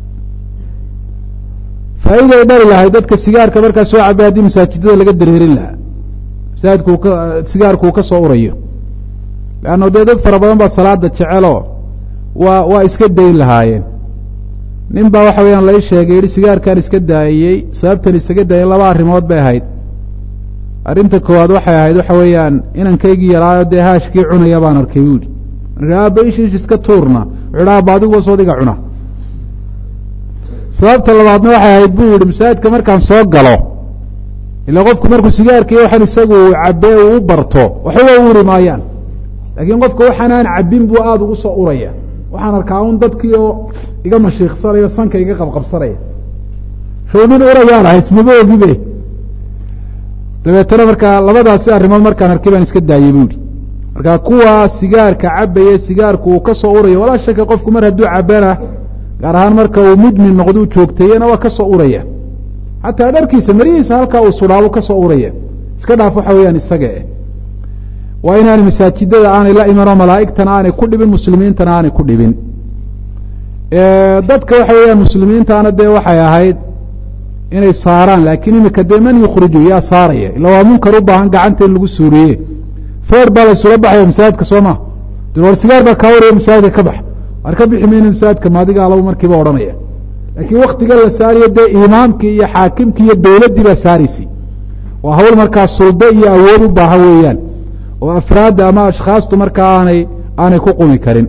faa'iiday dhali lahay dadka sigaarka markaa soo cabay haddii masaajidada laga dareerin lahaa masaajidku ka sigaarku uu ka soo urayo leanno dee dad fara badan baa salaada jecelo waa waa iska dayn lahaayeen nin baa waxa weyaan lai sheegay yihi sigaarkaan iska daayiyey sababtan isaga daayay laba arrimood bay ahayd arrinta koowaad waxay ahayd waxa weeyaan inankaygii yaraayo dee haashkii cunaya baan arkay bu yihi marka aaba ishiish iska tuurna wuxuu ha aba adigu soodiga cuna sababta labaadna waxay ahayd buu yihi masaajidka markaan soo galo ilaa qofku markuu sigaarkaiyo waxaan isagu cabee uu u barto waxba waa uri maayaan laakiin qofka waxaan aan cabbin buu aada ugu soo uraya waxaan arkaa un dadkii oo iga mashiiksanayo sanka iga qabqabsanaya show nin urayaan ahay ismaba ogibe dabeetana markaa labadaasi arrimood markaan arkay baan iska daayey bu yihi marka kuwa sigaarka cabaya sigaarku uu ka soo urayo walaa shaka qofku mar hadduu cabana gaar ahaan marka uu mudmin noqduu joogteeyena waa ka soo uraya xataa dharkiisa marihiisa halkaa uu sudhaabu ka soo uraya iska dhaaf waxa weeyaan isaga eh waa inaanay masaajidada aanay la imanoo malaa'igtana aanay ku dhibin muslimiintana aanay ku dhibin dadka waxa weeyaan muslimiintaana dee waxay ahayd inay saaraan laakiin imika dee man yukhriju yaa saaraya ila waa munkar u baahan gacanta in lagu suuriye foor baa laysula baxaya masaajidka soo ma war sigaar baa kaa waraya masaajidka ka bax war ka bixi mayna masaajidka maadiga alaba markiiba odhanaya laakiin waktiga la saariyo dee imaamkii iyo xaakimkii iyo dowladdii baa saaraysay waa hawl markaa suldo iyo awood u baahan weeyaan oo afraadda ama ashkhaastu markaa aanay aanay ku qumi karin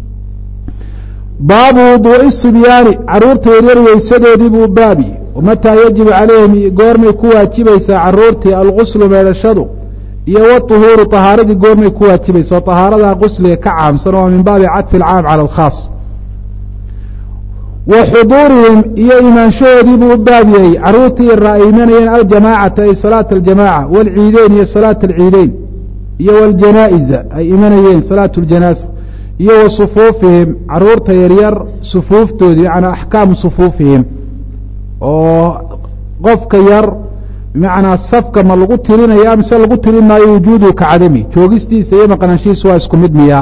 baabu wuduu'i sibyaani carruurta yaryar weysadoodii buu baabi mataa yajibu calayhim goormay ku waajibaysaa carruurtii alguslu meedhashadu iyo waطuhuuru طahaaradii goormay ku waajibaysa oo طahaaradaa qusliga ka caamsan oo min baabi cadfi اlcaam calى اlkhaas wa xuduurihim iyo imaanshahoodii buu u baabiyey carruurtii ra ay imanayeen aljamaacata ay salaata aljamaaca wاlciideyn iyo salaata alciideyn iyo wاljanaa'iza ay imanayeen salaatu اljanaasa iyo wa sufuufihim carruurta yaryar sufuuftoodii macnaa axkaamu sufuufihim oo qofka yar bimacnaa safka ma lagu tirinaya mise lagu tirin maayo wujuuduhu ka cadami joogistiisa iyo maqnaanshihiisa waa isku mid miyaa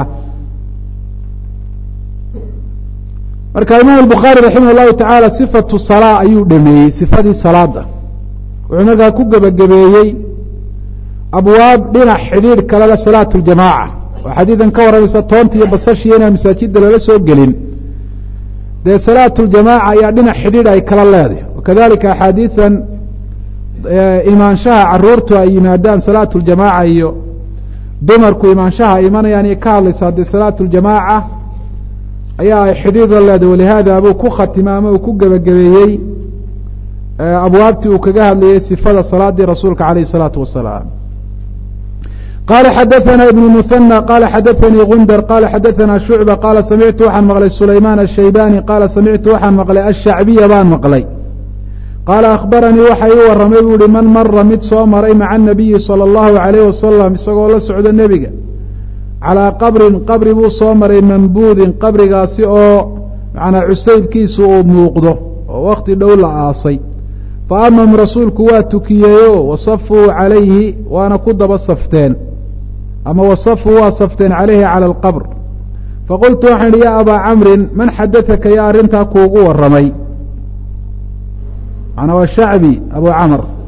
marka imaam albukhaari raximah llahu tacaala sifatu salaa ayuu dhameeyey sifadii salaada wuxuu markaa ku gebagabeeyey abwaab dhinac xidhiidh kaleda salaatu ljamaaca oo xadiidan ka warramaysa toonta iyo basashiya inaan masaajida lala soo gelin dee salaatu ljamaaca ayaa dhinac xidhiidh ay kala leedahay wakadalika axaadiidan imaanshaha caruurtu ay yimaadaan salaatu ljamaaca iyo dumarku imaanshaha ay imanayaan iyo ka hadlaysaa dee salaatu ljamaaca ayaa ay xidhiidh la leedahay walihaada buu ku khatima ama uu ku gebagabeeyey abwaabtii uu kaga hadlayay sifada salaadii rasuulka calayh الsalaatu wasalaam qala xadaثna ibn muثanى qala xadaثanii gundar qala xadaثna shucba qaala samictu waxaan maqlay sulaymaan الshaybani qaala samictu waxaan maqlay ashacbiya baan maqlay qaala akhbaranii waxa ii warramay buu ihi man mara mid soo maray maca الnabiyi salى اllahu عalayh wasalam isagoo la socdo nebiga calىa qabrin qabri buu soo maray mambuudin qabrigaasi oo macnaa cusaybkiisu uu muuqdo oo wakti dhow la aasay fa amam rasuulku waa tukiyeeyo wasafuu calayhi waana ku daba safteen ama wasafuu waa safteen calayhi cala alqabr faqultu waxaan idhi yaa abaa camrin man xadaثaka yaa arrintaa kuugu warramay macnaa waa shacbi abu camr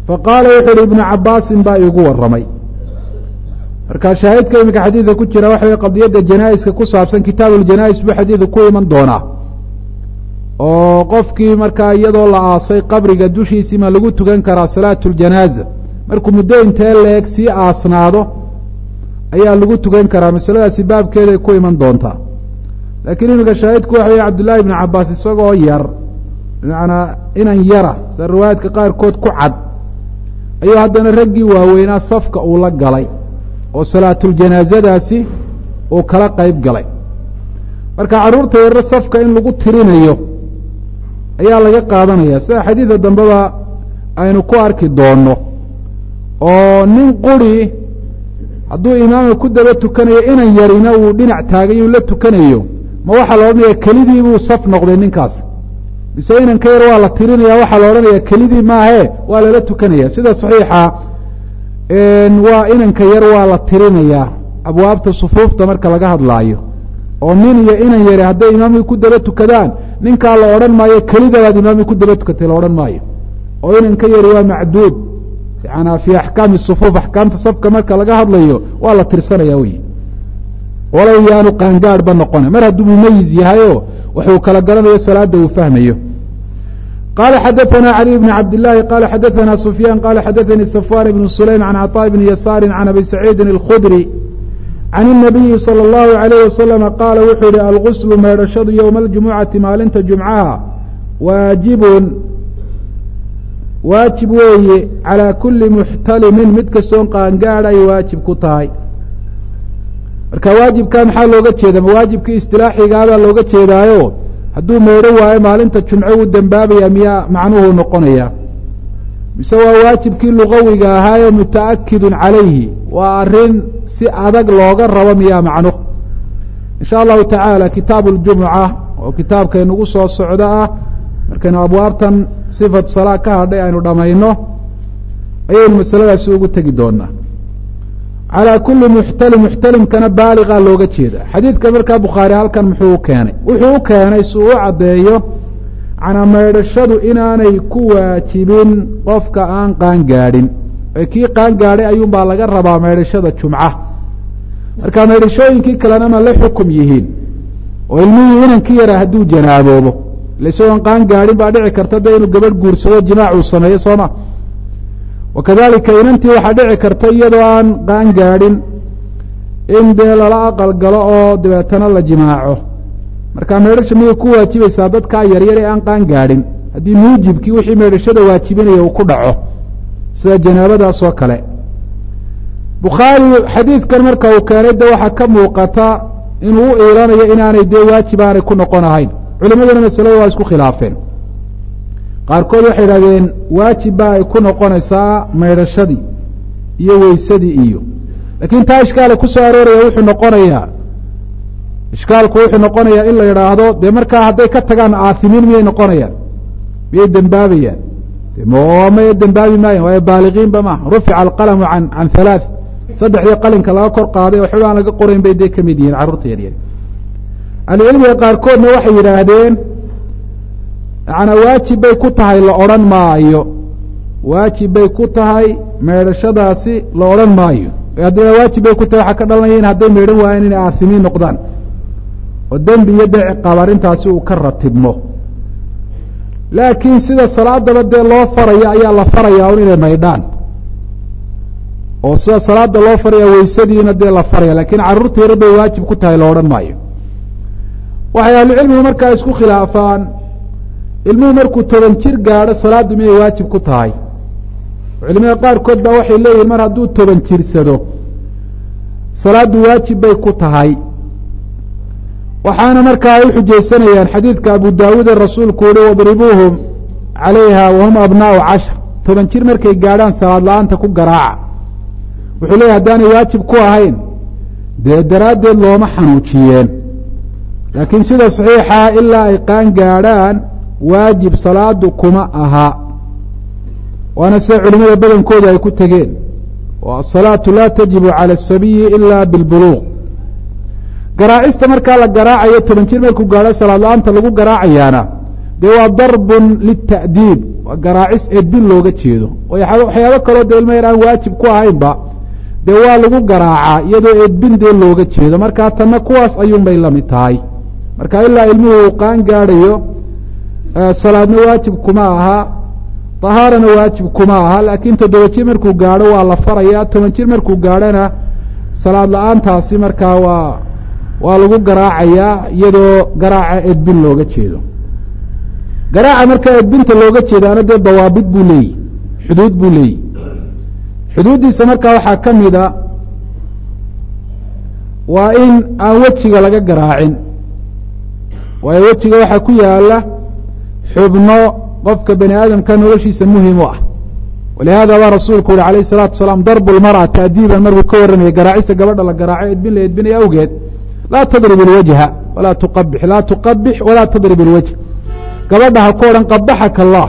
faqaala wuxu uhi ibnu cabaasin baa iigu warramay marka shaahidka iminka xadiidka ku jira waxa wey qadiyadda janaa'iska ku saabsan kitaabuljanaa'is buu xadiidka ku iman doonaa oo qofkii markaa iyadoo la aasay qabriga dushiisii ma lagu tukan karaa salaatu ljanaaza markuu muddo intee leeg sii aasnaado ayaa lagu tukan karaa masaladaasi baabkeeday ku iman doontaa laakiin iminka shaahidku waxa wey cabdullaahi ibnu cabaas isagoo yar bimacnaa inan yara sida riwaayaadka qaarkood ku cad ayuu haddana raggii waaweynaa safka uu la galay oo salaatuljanaasadaasi uu kala qayb galay marka carruurta yarre safka in lagu tirinayo ayaa laga qaadanaya sida xadiida dambeba aynu ku arki doonno oo nin quri hadduu imaamka ku daba tukanayo inan yarina uu dhinac taagay uu la tukanayo ma waxaa la odhanaya kelidii buu saf noqday ninkaas mise inanka yar waa la tirinaya waxaa la odhanaya kelidii maahe waa lala tukanaya sida saxiixa waa inanka yar waa la tirinayaa abwaabta sufuufta marka laga hadlaayo oo nin iyo inan yari hadday imaamkii ku daba tukadaan ninkaa la odhan maayo kelidabaad imaamkii ku daba tukatay la odhan maayo oo inanka yari waa macduud yana fii axkaami sufuuf axkaamta safka marka laga hadlayo waa la tirsanaya wey walow yaanu qaangaadhba noqona mar hadduu mumayiz yahayo waxuu kala garanayo salaada uu fahmayo qala xadaثna عlي بن cabd الlahi qala xadaثna سufyaan qala xadaثnii safwan بن sulaym can cطاء بn yasaari can abi saciidi الkhudri can الnabiyi salى الlahu عalayh waslm qaala wuxuu yihi alguslu meedhashadu ywma اljumucati maalinta jumcaha waajibun waajib weeye calى kuli muxtalimin mid kastoon qaangaadh ay waajib ku tahay marka waajibkaa maxaa looga jeeda ma waajibkii istilaaxigaabaa looga jeedaayo hadduu meedho waayo maalinta jumco uu dembaabaya miyaa macnuhu noqonaya mise waa waajibkii lugawiga ahaayo muta'akidun calayhi waa arrin si adag looga rabo miyaa macno insha allahu tacaala kitaabu ljumuca oo kitaabkaynugu soo socdo ah markaynu abwaabtan sifatu salaa ka hadhay aynu dhammayno ayaynu masaladaasi ugu tegi doonaa calى kuli muxtalim muxtalimkana baaligaa looga jeeda xadiidka markaa bukhaari halkan muxuu u keenay wuxuu u keenay si uu u caddeeyo canaa maydhashadu inaanay ku waajibin qofka aan qaangaadhin ee kii qaangaadhay ayuunbaa laga rabaa maydhashada jumca marka maydhashooyinkii kalena ma la xukum yihiin oo ilmihii inankii yara hadduu janaaboobo ila isagoon qaangaadhin baa dhici karta de inuu gabadh guursado jimaac uu sameeyo sooma wakadalika inantii waxaa dhici karta iyadoo aan qaan gaadhin in dee lala aqal galo oo dabeetana la jimaaco marka meedhasha miyay ku waajibaysaa dadkaa yaryar ee aan qaan gaadhin haddii muujibkii wixii meedhashada waajibinaya uu ku dhaco sida janaabadaas oo kale bukhaari xadiidkan marka uu keenay de waxaa ka muuqata inuu u iilanayo inaanay dee waajib aanay ku noqon ahayn culimaduna masalada waa isku khilaafeen qaarkood waxay idhahdeen waajib baa ay ku noqonaysaa maydhashadii iyo weysadii iyo laakiin taa ishkaala ku soo arooraya wuxuu noqonayaa ishkaalku wuxuu noqonayaa in la yidhaahdo dee markaa hadday ka tagaan aahimiin miyay noqonayaan miyay dembaabayaan maya dembaabi maayan waayo baaligiinba maaha rufica alqalamu an can halaaث saddexdii qalinka laga kor qaaday oo xibaan laga qorayn bay dee ka mid yihiin carruurta yaryar ahlucilmiga qaarkoodna waxay yidhaahdeen yacanaa waajib bay ku tahay la odhan maayo waajib bay ku tahay meedhashadaasi la odhan maayo haddii waajib bay ku tahay waxaa ka dhalanaya in hadday meedhan waayeen inay aasimiin noqdaan oo dembi iyo dee ciqaab arrintaasi uu ka ratibmo laakiin sida salaadaba dee loo farayo ayaa la farayaa un inay maydhaan oo sida salaada loo faraya weysadiina dee la faraya lakiin carruurta yaro bay waajib ku tahay la odhan maayo waxay ahlucilmigu markaa isku khilaafaan ilmuhu markuu toban jir gaadho salaaddu miyay waajib ku tahay culimada qaarkood baa waxay leeyihin mar hadduu toban jirsado salaaddu waajib bay ku tahay waxaana markaa ay u xujaysanayaan xadiidka abu daawuud ee rasuulku uhi wadribuuhum calayha wahum abnaau cashr toban jir markay gaadhaan salaad la-aanta ku garaaca wuxuu leeyahy haddaanay waajib ku ahayn dee daraaddeed looma xanuujiyeen laakiin sida saxiixa ilaa ay qaan gaadhaan waajib salaadu kuma aha waana sida culimada badankooda ay ku tegeen oo asalaatu laa tajibu cala asabiyi ila bilbuluuq garaacista markaa la garaacayo toban jir markuu gaadho salaad la-aanta lagu garaacayaana dee waa darbun lita'diib waa garaacis edbin looga jeedo waxyaabo kaloo dee ilma yar aan waajib ku ahaynba dee waa lagu garaacaa iyadoo edbin dee looga jeedo markaa tanna kuwaas ayuunbay la mid tahay marka ilaa ilmuhu uu qaan gaadhayo salaadna waajib kuma aha tahaarana waajib kuma aha laakiin toddoba jir markuu gaadho waa la faraya toban jir markuu gaadhona salaad la-aantaasi markaa waa waa lagu garaacayaa iyadoo garaaca edbin looga jeedo garaaca markaa edbinta looga jeedaana dee dawaabid buu leeyihi xuduud buu leeyihi xuduuddiisa markaa waxaa ka mida waa in aan wejiga laga garaacin waayo wejiga waxaa ku yaala xubno qofka bani aadamka noloshiisa muhim u ah walihada baa rasuulku uhi alayh الsalatu wasalaam darbu lmarأa taadiiban markuu ka warramaya garaacista gabadha la garaaco edbin la edbinaya awgeed laa tadrib اlwajha walaa tuqabix laa tuqabix walaa tadrib اlwajh gabadha ha ku odhan qabaxaka allah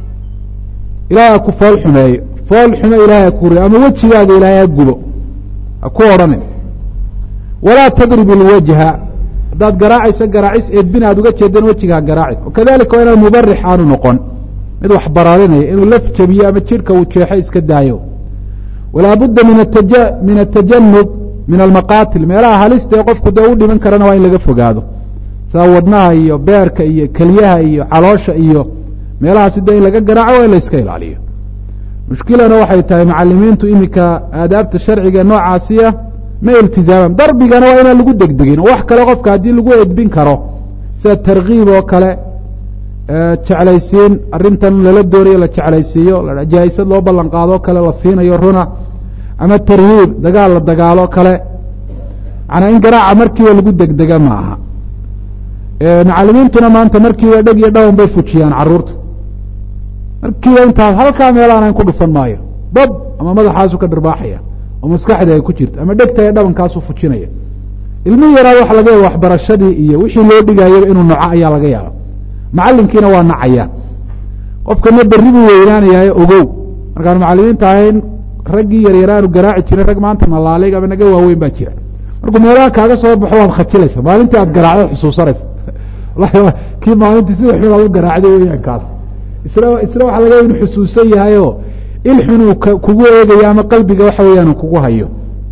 ilahay ha ku fool xumeeyo fool xume ilahay ha ku ri ama wejigaaga ilaahay ha gubo ha ku odhanin walaa tadrib اlwajha haddaad garaacayso garaacis edbin aad uga jeedan wejiga ha garaacin wakadalika waa inaan mubarix aanu noqon mid wax baraarinaya inuu laf jabiyo ama jidhka uu jeexo iska daayo walaa budda min atajanub min almaqaatil meelaha halista ee qofku dee u dhiman karana waa in laga fogaado saa wadnaha iyo beerka iyo kelyaha iyo caloosha iyo meelahaasi dee in laga garaaco waa in la iska ilaaliyo mushkilana waxay tahay macalimiintu iminka aadaabta sharciga noocaasiya ma iltizaaman darbigana waa inaan lagu degdegin oo wax kale qofka haddii lagu edbin karo sida tarkiib oo kale jeclaysiin arrintan lala doonayo la jeclaysiiyo jaa'isad loo ballan qaadoo kale la siinayo runa ama tarhiib dagaal la dagaalo kale manaa in garaaca markiiba lagu degdega ma aha macalimiintuna maanta markiiba dheg iyo dhawan bay fujiyaan caruurta markiiba intaas halkaa meelaanayn ku dhufan maayo dab ama madaxaasu ka dharbaaxaya oo maskaxda ay ku jirto ama dhegta ee dhabankaasu fujinaya ilmihi yaraa waxa laga yaaba waxbarashadii iyo wixii loo dhigayaba inuu noco ayaa laga yaaba macalinkiina waa nacaya qofkana berri buu weynaanayayo ogow markaanu macalimiinta ahayn raggii yaryaraanu garaaci jirin rag maanta malaalig ama naga waaweyn baa jira markuu meelaha kaaga soo baxo waad khajilaysa maalintii aad garaacda xusuusanaysa kii maalintii sida xun aad u garaacday weyaan kaas isna isna waxa laga inu xusuusan yahayo il xunuu kugu eegayo ama qalbiga waxa weeyaan kugu hayo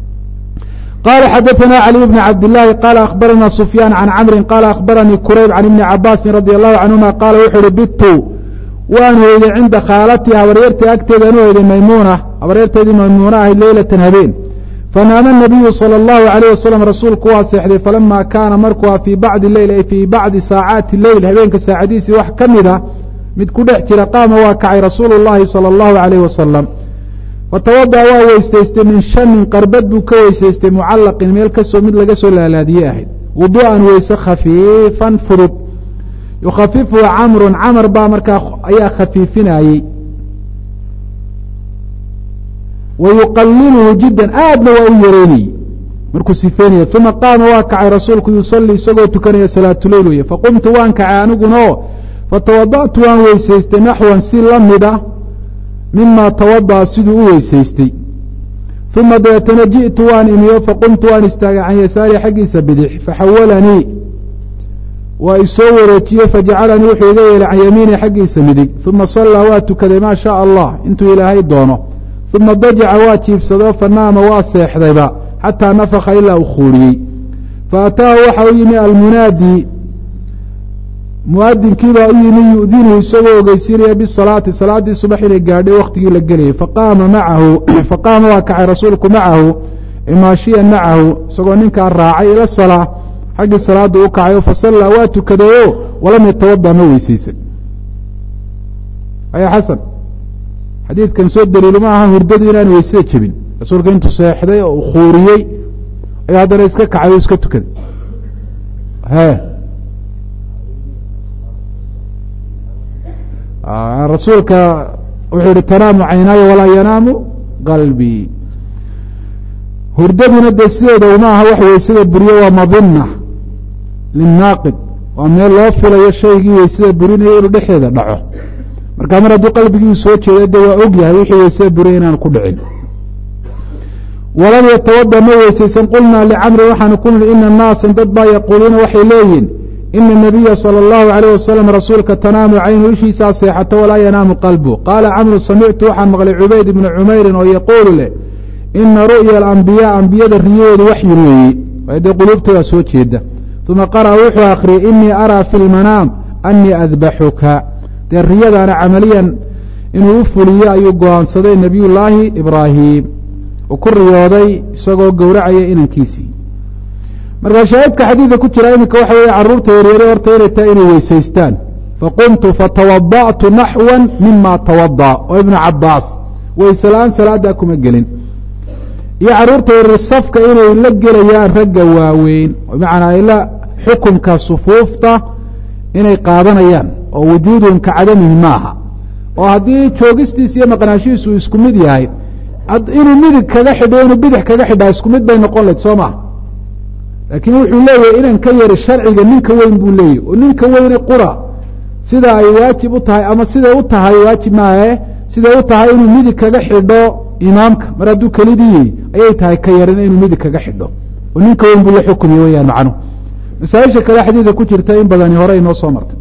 qala xadaثna عlي بن cabd الlahi qala akhbarana sufyaan can camri qala akhbaranii kurayb can ibni cabaasin radi allahu canهuma qaala wuxu uhi bitu waan hoyday cinda khaalatii habaryartay agteedaan u hoyday maymuna habaryarteedii maymuuna ahayd leylatan habeen fanaama الnabiyu salى اllahu عalيه wasalam rasuulku waa seexday falama kaana markua fii bacdi leyl ay fii bacdi saacaati leyl habeenka saacadiisii wax ka mida mid ku dhex jira qaama waa kacay rasuulu اllahi salى اllahu عalيh wasalam fatawada waa weysaystay min shanin qarbad buu ka weysaystay mucallaqin meel kasoo mid laga soo laalaadiye ahayd wuduu'an weyse khafiifan fudud yukhafifuhu camrun camar baa markaa ayaa khafiifinayey wa yuqaliluhu jiddan aadna waa u yareynayey markuu sifeynaya uma qaama waa kacay rasuulku yusalii isagoo tukanaya salaatuleyl weye faqumtu waan kacay aniguno fatawada'tu waan weysaystay naxwan si la mida mima tawada'a siduu u weysaystay uma dabeetana ji'tu waan imiyo faqumtu waan istaagay can yasaari xaggiisa bidix faxawalanii waa isoo wareejiye fajacalanii wuxuu iga yeelay can yamiini xaggiisa midig uma sallaa waa tukaday maa shaء allah intuu ilaahay doono uma dajaca waa jiibsado fanaama waa seexdayba xataa nafaka ilaa uu khuuriyey faataahu waxa u yimi almunaadi muadinkiibaa u yimi yu'dinuhu isagoo ogeysiinaya bisalaati salaaddii subax inay gaadhay waktigii la gelayay faqaama macahu faqaama waa kacay rasuulku macahu maashiyan macahu isagoo ninkaa raacay ila salaa xaggii salaada u kacayo fasallaa waa tukadayo walam yatawada ma weysaysan aya xasan xadiidkan soo daliilu ma aha hurdadu inaan weysada jebin rasuulka intuu seexday oo khuuriyey ayuu haddana iska kacay o iska tukaday he rasuulka wuxuu yihi tanaamu caynaaya walaa yanaamu qalbii hurdaduna dee sideeda uma aha wax weysada buriyo waa madina linaaqid waa meel loo filayo shaygii weysada burinaya inuu dhexdeeda dhaco marka mar hadduu qalbigii soo jeeda de waa og yahay wixii weysada buriya inaan ku dhicin walam yatawada ma weysaysan qulnaa licamri waxaanu ku nihi ina naasan dad baa yaquuluuna waxay leeyihin ina الnabiya salى اllahu عalيyh wasalam rasuulka tanaamu caynu ishiisaa seexato walaa yanaamu qalbu qaala camru samictu waxaan maqlay cubayd ibna cumeyrin oo yaquulu leh ina ru'ya alambiyaa ambiyada riyahoodu waxyin weeye waayo dee quluubtoodaa soo jeeda uma qara'a wuxuu akhriyey inii araa fi lmanaam anii adbaxuka dee riyadaana camaliyan inuu u fuliyo ayuu go-aansaday nebiyullaahi ibraahim uu ku riyooday isagoo gowracaya inankiisii markaa shaahidka xadiidka ku jira iminka waxa weeye carruurta yaryare horta inay tahay inay weysaystaan faqumtu fatawada'tu naxwan mima tawada oo ibnu cabaas weyse la-aan salaaddaa kuma gelin iyo carruurta yaryar safka inay la gelayaan ragga waaweyn bimacnaa ila xukunka sufuufta inay qaadanayaan oo wujuuduhum ka cadamihi maaha oo haddii joogistiis iyo maqnaanshihiisu uu isku mid yahay inuu midig kaga xidho inuu bidix kaga xidhaa isku mid bay noqon layd soo maha laakiin wuxuu leeyahay inan ka yari sharciga ninka weyn buu leeyahy oo ninka weyne qura sida ay waajib u tahay ama siday u tahay waajib maahe siday u tahay inuu midig kaga xidho imaamka mar hadduu kelidii ayay tahay ka yarina inuu midig kaga xidho oo ninka weyn buu la xukumaya weyaan macnuhu masaaisha kale xadiidka ku jirta in badani hore inoo soo martay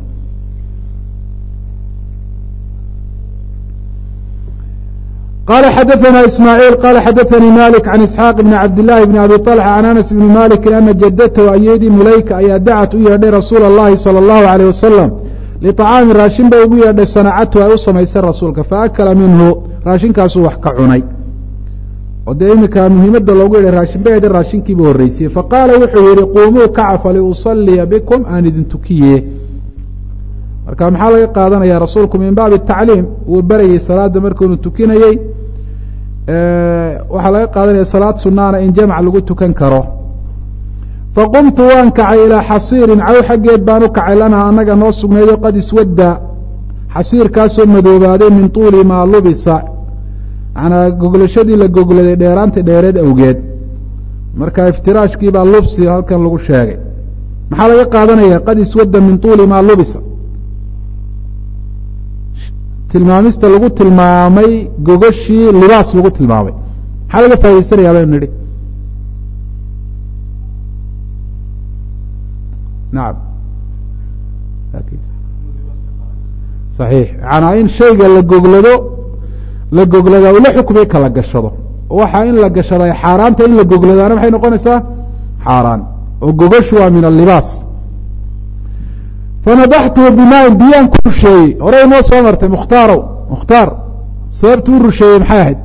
qala xadaثna ismاعيil qala xadaثnii malik can isxaaq bn cabd لlahi bn abi طلxa can anas bni maliki ana jadatahu ayadii mulayka ayaa dacat u yeedhay rasuula اllahi salى اllahu عalيه wasalam liطacaami raashin bay ugu yeedhay sanacatu ay u samaysay rasuulka faakala minhu raashinkaasuu wax ka cunay oo dee iminka muhiimadda loogu yeedhay raashin bay heda raashinkiiba horreysiyey faqaala wuxuu yihi quumuu kaca faliusaliya bikum aan idin tukiye marka maxaa laga qaadanaya rasuulku min baabi tacliim wuu berayey salaada markuunu tukinayey waxaa laga qaadanaya salaad sunaana in jamc lagu tukan karo faqumtu waan kacay ilaa xasiirin caw xaggeed baan u kacay lanaa annaga noo sugneeyo qad iswadda xasiirkaasoo madoobaaday min tuuli maa lubisa manaa goglashadii la gogladay dheeraanta dheereed awgeed marka iftiraashkii baa lubsi halkan lagu sheegay maxaa laga qaadanaya qad iswadda min tuuli maa lubisa tilmaamista lagu tilmaamay gogoshii libaas lagu tilmaamay maxaa laga faaidaysanayaa baynu nidhi nacam saxiix macanaa in shayga la goglado la goglada ula xukmay kala gashado waxaa in la gashada xaaraanta in la gogladaana maxay noqonaysaa xaaraan oo gogoshu waa min alibaas fanadaxtuhu bimaain biyaan ku rusheeyey hore inoo soo martay mukhtaarow mukhtaar sababtu u rusheeyey maxay ahayd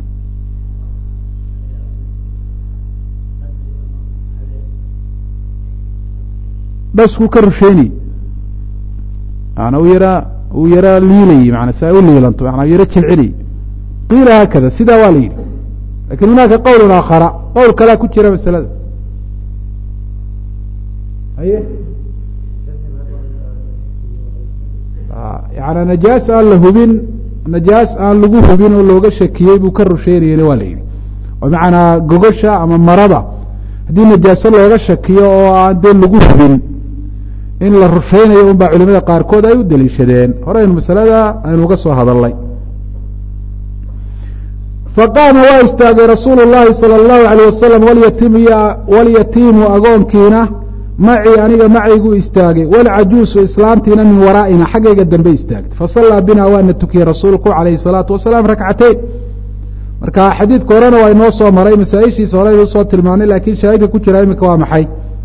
dhaskuu ka rusheynayey maana u yaraa uu yaraa liilayey maana si ay u liilanto maana yaro jilcinayey qiila haakada sidaa waa la yidhi lakin hunaaka qowlun aakhara qowl kalea ku jira masalada haye yana najaas aan la hubin najaas aan lagu hubin oo looga shakiyey buu ka rusheynayena waa la yidhi oo macanaa gogosha ama marada haddii najaaso looga shakiyo oo aan dee lagu hubin in la rusheynayo un baa culimada qaarkood ay u daliishadeen horeynu masalada aynu uga soo hadalnay faqaama waa istaagay rasuulu llahi salى اllahu alيyه wasalam walyatiimu agoonkiina macii aniga macayguu istaagay walcajuusu islaantiina min waraa'ina xaggayga dambe istaagtay fasallaa bina waana tukiyey rasuulku calayhi الsalaatu wasalaam rakcateyn marka xadiidka horena waa inoo soo maray masaa-ishiisa hore inuu soo tilmaanay lakiin shaahidka ku jira iminka waa maxay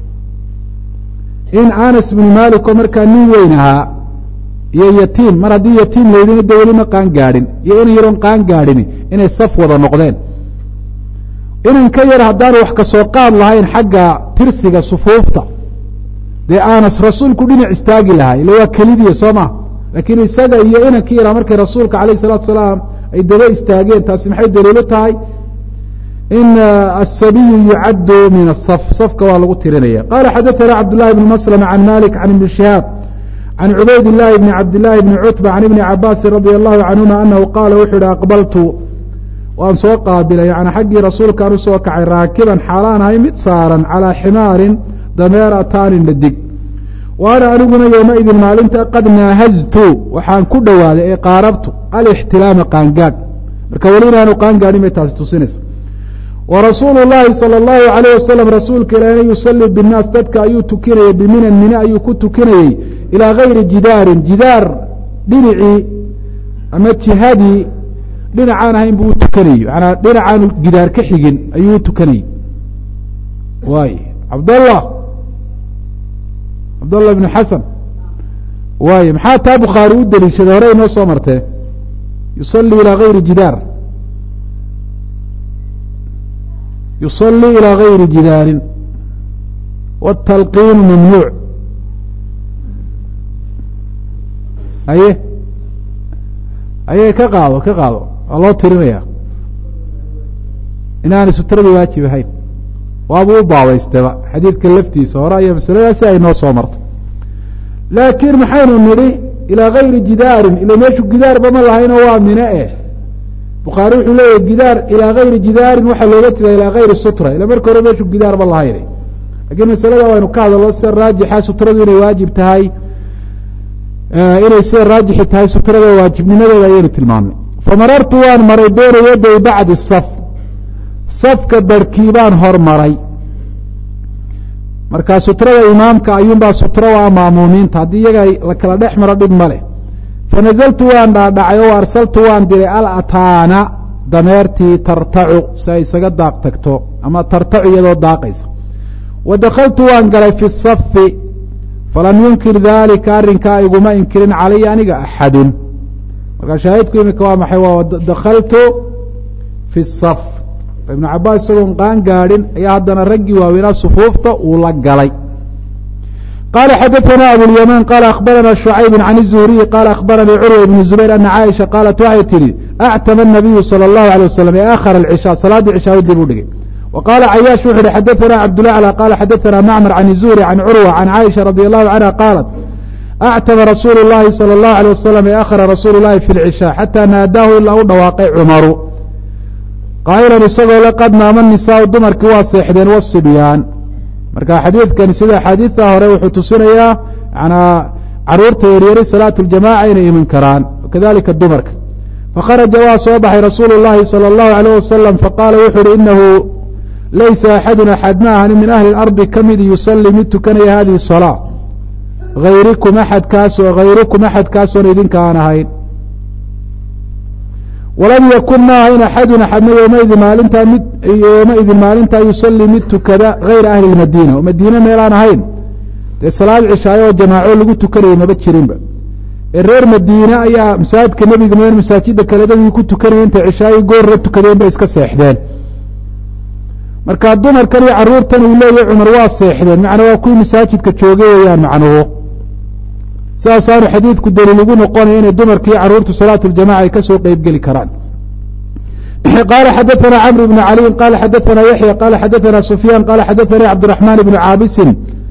in anas bnu malik oo markaa nin weyn ahaa iyo yatiim mar haddii yatiim laydina de weli ma qaan gaadhin iyo inan yaroon qaan gaadhini inay saf wada noqdeen inan ka yar haddaanu wax kasoo qaad lahayn xagga tirsiga sufuufta dee anas rasuulku dhinac istaagi lahaa ila waa kelidiya soo ma laakiin isaga iyo inankii yaraa markay rasuulka alayh الsalatu salaam ay daba istaageen taasi maxay daliilo tahay in aلsabiyu yucaddu min الsaf safka waa lagu tirinaya qala xadaثana cabdالlahi bn maslm can malik can ibni shihaab can cubayd الlahi bni cabdالlahi bni cutba can ibni cabaasi radi allahu canhuma anahu qaala wuxuu yihi aqbaltu waan soo qaabilay yani xaggii rasuulkaan usoo kacay raakiban xaalaan ahay mid saaran calىa ximaarin dameer ataanin dhadig wa ana aniguna yowmaidin maalinta qad naahaztu waxaan ku dhowaaday ee qaarabtu alixtilaama qaangaadh marka weli inaanu qaangaadhin bay taasi tusinaysa wa rasuulu llaahi sala allahu alayh wasalam rasuulka ilaahna yusalii binnaas dadka ayuu tukinayay biminan mine ayuu ku tukinayey ilaa gayri jidaarin jidaar dhinacii ama jihadii dhinacaan ahayn buu u tukanayey maanaa dhinacaanu gidaar ka xigin ayuu u tukanayey waay cabdallah cabdallah ibnu xasan waay maxaa taa bukhaari u deliishaday hore inoo soo martee yusalii ilaa gayri jidaar yusalii ilaa gayri jidaarin wاtalqiinu mamnuuc aye aye ka qaado ka qaado waa loo tirinaya inaanay sutradii waajib ahayn waabuu u baabaystaba xadiidka laftiisa hore ayaa masaladaasi ay noo soo martay laakiin maxaynu nidhi ilaa gayri jidaarin ila meeshu gidaarba ma lahaynoo waa mine eh bukhaari wuxuu leeyahy gidaar ilaa gayri jidaarin waxaa looga jeeda ilaa gayri sutra ila marka hore meeshu gidaarba lahayn lakiin masalada waynu ka hadalno sida raajixa sutradu inay waajib tahay inay sida raajixi tahay sutrada waajibnimadeeda ayaynu tilmaamnay famarartu waan maray beena yaday bacdi saf safka barhkii baan hormaray markaa sutrada imaamka ayuunbaa sutro waa maamuumiinta haddii iyaga la kala dhex maro dhib ma leh fanazaltu waan dhaadhacay oo arsaltu waan diray alataana dameertii tartacu si ay isaga daaq tagto ama tartacu iyadoo daaqaysa wa dakhaltu waan galay fi safi falam yunkir dalika arrinkaa iguma inkirin calaya aniga axadun markaa shaahidku imika waa maxay waa dakhaltu fi saf ibnu cabaas isagoon qaan gaadhin ayaa haddana raggii waaweynaa sufuufta uu la galay qala xadaثna abulyamaan qala akhbarana شhucayb can الzuhriyi qala akhbaranii curwa ibn zubayr ana caaisha qaalat waxay tihi actama الnabiyu salى الlahu alيه wasalam ee akhara اlcishaa salaaddii cishaa dib u dhigay wa qaala cayaash wuxu uhi xadaثna cabdulaclى qala xadaثna macmar can الzuhri can curwa can caaisha radi allahu canha qaalat actama rasuulu اllahi salى الlahu alيه wasalam ee akhara rasuulu اllahi fi اlcishaa xataa naadaahu ilaa u dhawaaqay cumaru qaa'ilan isagoo le qad naama nisaau dumarkii waa seexdeen wasibyaan marka xadiidkani sida axaadiidta hore wuxuu tusinayaa yanaa caruurta yaryari salaatu ljamaca inay iman karaan kadalika dumarka fakharaja waa soo baxay rasuulu llahi salى اllahu alayh wasalam faqaala wuxu uhi inahu laysa axadun axad ma ahani min ahli اlardi ka mid yusalii mid tukanaya hadihi salaa ayrikum axadkaasoo hayrukum axadkaasoon idinka aan ahayn walam yakun ma ahayn axadun axadna yoomaidin maalintaa mid yoomaidin maalintaa yusalii mid tukada hayra ahli lmadiina oo madiine meelaan ahayn dee salaad cishaayo oo jamaaco lagu tukanayay maba jirinba ee reer madiine ayaa masaajidka nebiga mooyaan masaajida kale dadii ku tukanaya intay cishaayo goorra tukadeen bay iska seexdeen marka dumarkan iyo caruurtan uu leeyahy cumar waa seexdeen macnaa waa kuwii masaajidka joogay weeyaan macnuhu sidaasaanu xadiidku daliil ugu noqonaya inay dumarkii caruurtu salaatu ljamaca ay kasoo qeybgeli karaan qala xadaثna cmr bn caliyin qala xadaثna yaxya qala xadaثna sufyaan qala xadaثani cabdالرaحman bn caabisin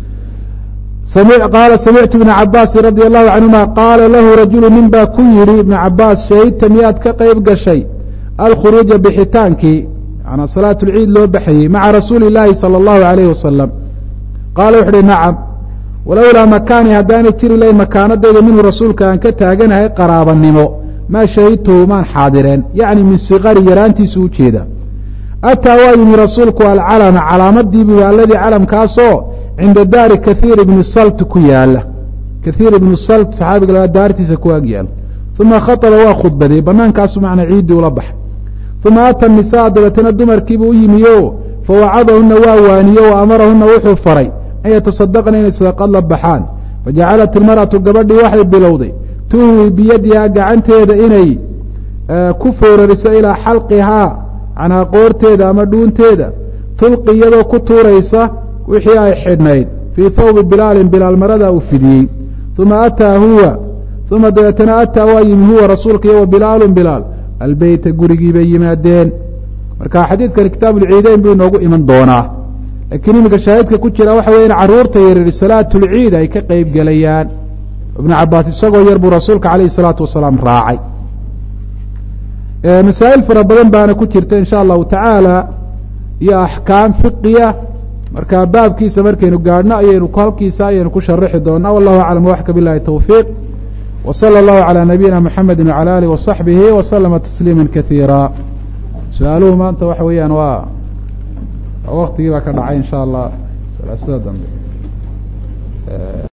qaala samictu ibna cabaasi radi allahu canهuma qaala lahu rajulu nin baa ku yihi ibna cabaas shahidta miyaad ka qeyb gashay alkhuruuja bixitaankii manaa salaat اlciid loo baxayey maca rasuuli اllaahi salى اllahu alayh wasalam qaala wuxu uhi nacam walowlaa makaani haddaanay jiri lahayn makaanadayda minhu rasuulka aan ka taaganahay qaraabanimo maa shahidtuhu maan xaadireen yacni min sikari yaraantiisu u jeeda ataa waa yimi rasuulku alcalama calaamadii buu alladii calamkaasoo cinda daari kahiir ibni salt ku yaala kahiir ibnu salt saxaabiga lagaa daartiisa ku ag yaalo uma khaطaba waa khudbaday banaankaasu macna ciiddii ula baxay uma ata nisaa dabeetana dumarkiibu u yimiyo fawacadahuna waa waaniyo wa amarahuna wuxuu faray an yatasadaqna inay sadaqad la baxaan fajacalat ilmar'atu gabadhii waxay bilowday tuhwi biyadihaa gacanteeda inay ku foorariso ilaa xalqihaa manaa qoorteeda ama dhuunteeda tulqi iyadoo ku tuuraysa wixii ay xidhnayd fii thawbi bilaalin bilaal marada uu fidiyey uma ataa huwa uma dabeetana ataa waa yimi huwa rasuulka iyo wa bilaalun bilaal albeyta gurigii bay yimaadeen marka xadiidkani kitaab ulciideyn buu inoogu iman doonaa laakiin iminka shaahidka ku jira waxa weya in caruurta yaryari salaatulciid ay ka qeyb gelayaan ibnu cabaas isagoo yar buu rasuulka calayhi salaatu wasalaam raacay masaa'il fara badan baana ku jirta insha allahu tacaala iyo axkaam fiqiya marka baabkiisa markaynu gaadhno ayaynu halkiisa ayaynu ku sharaxi doonaa wallahu aclam waxka bilahi towfiiq wa salى اllahu calى nabiyina mxamedi wعalى alih waصaxbihi waslama tasliima kaiira su-aaluhu maanta waxa weeyaan waa waktigii baa ka dhacay in sha allah salaasada dambe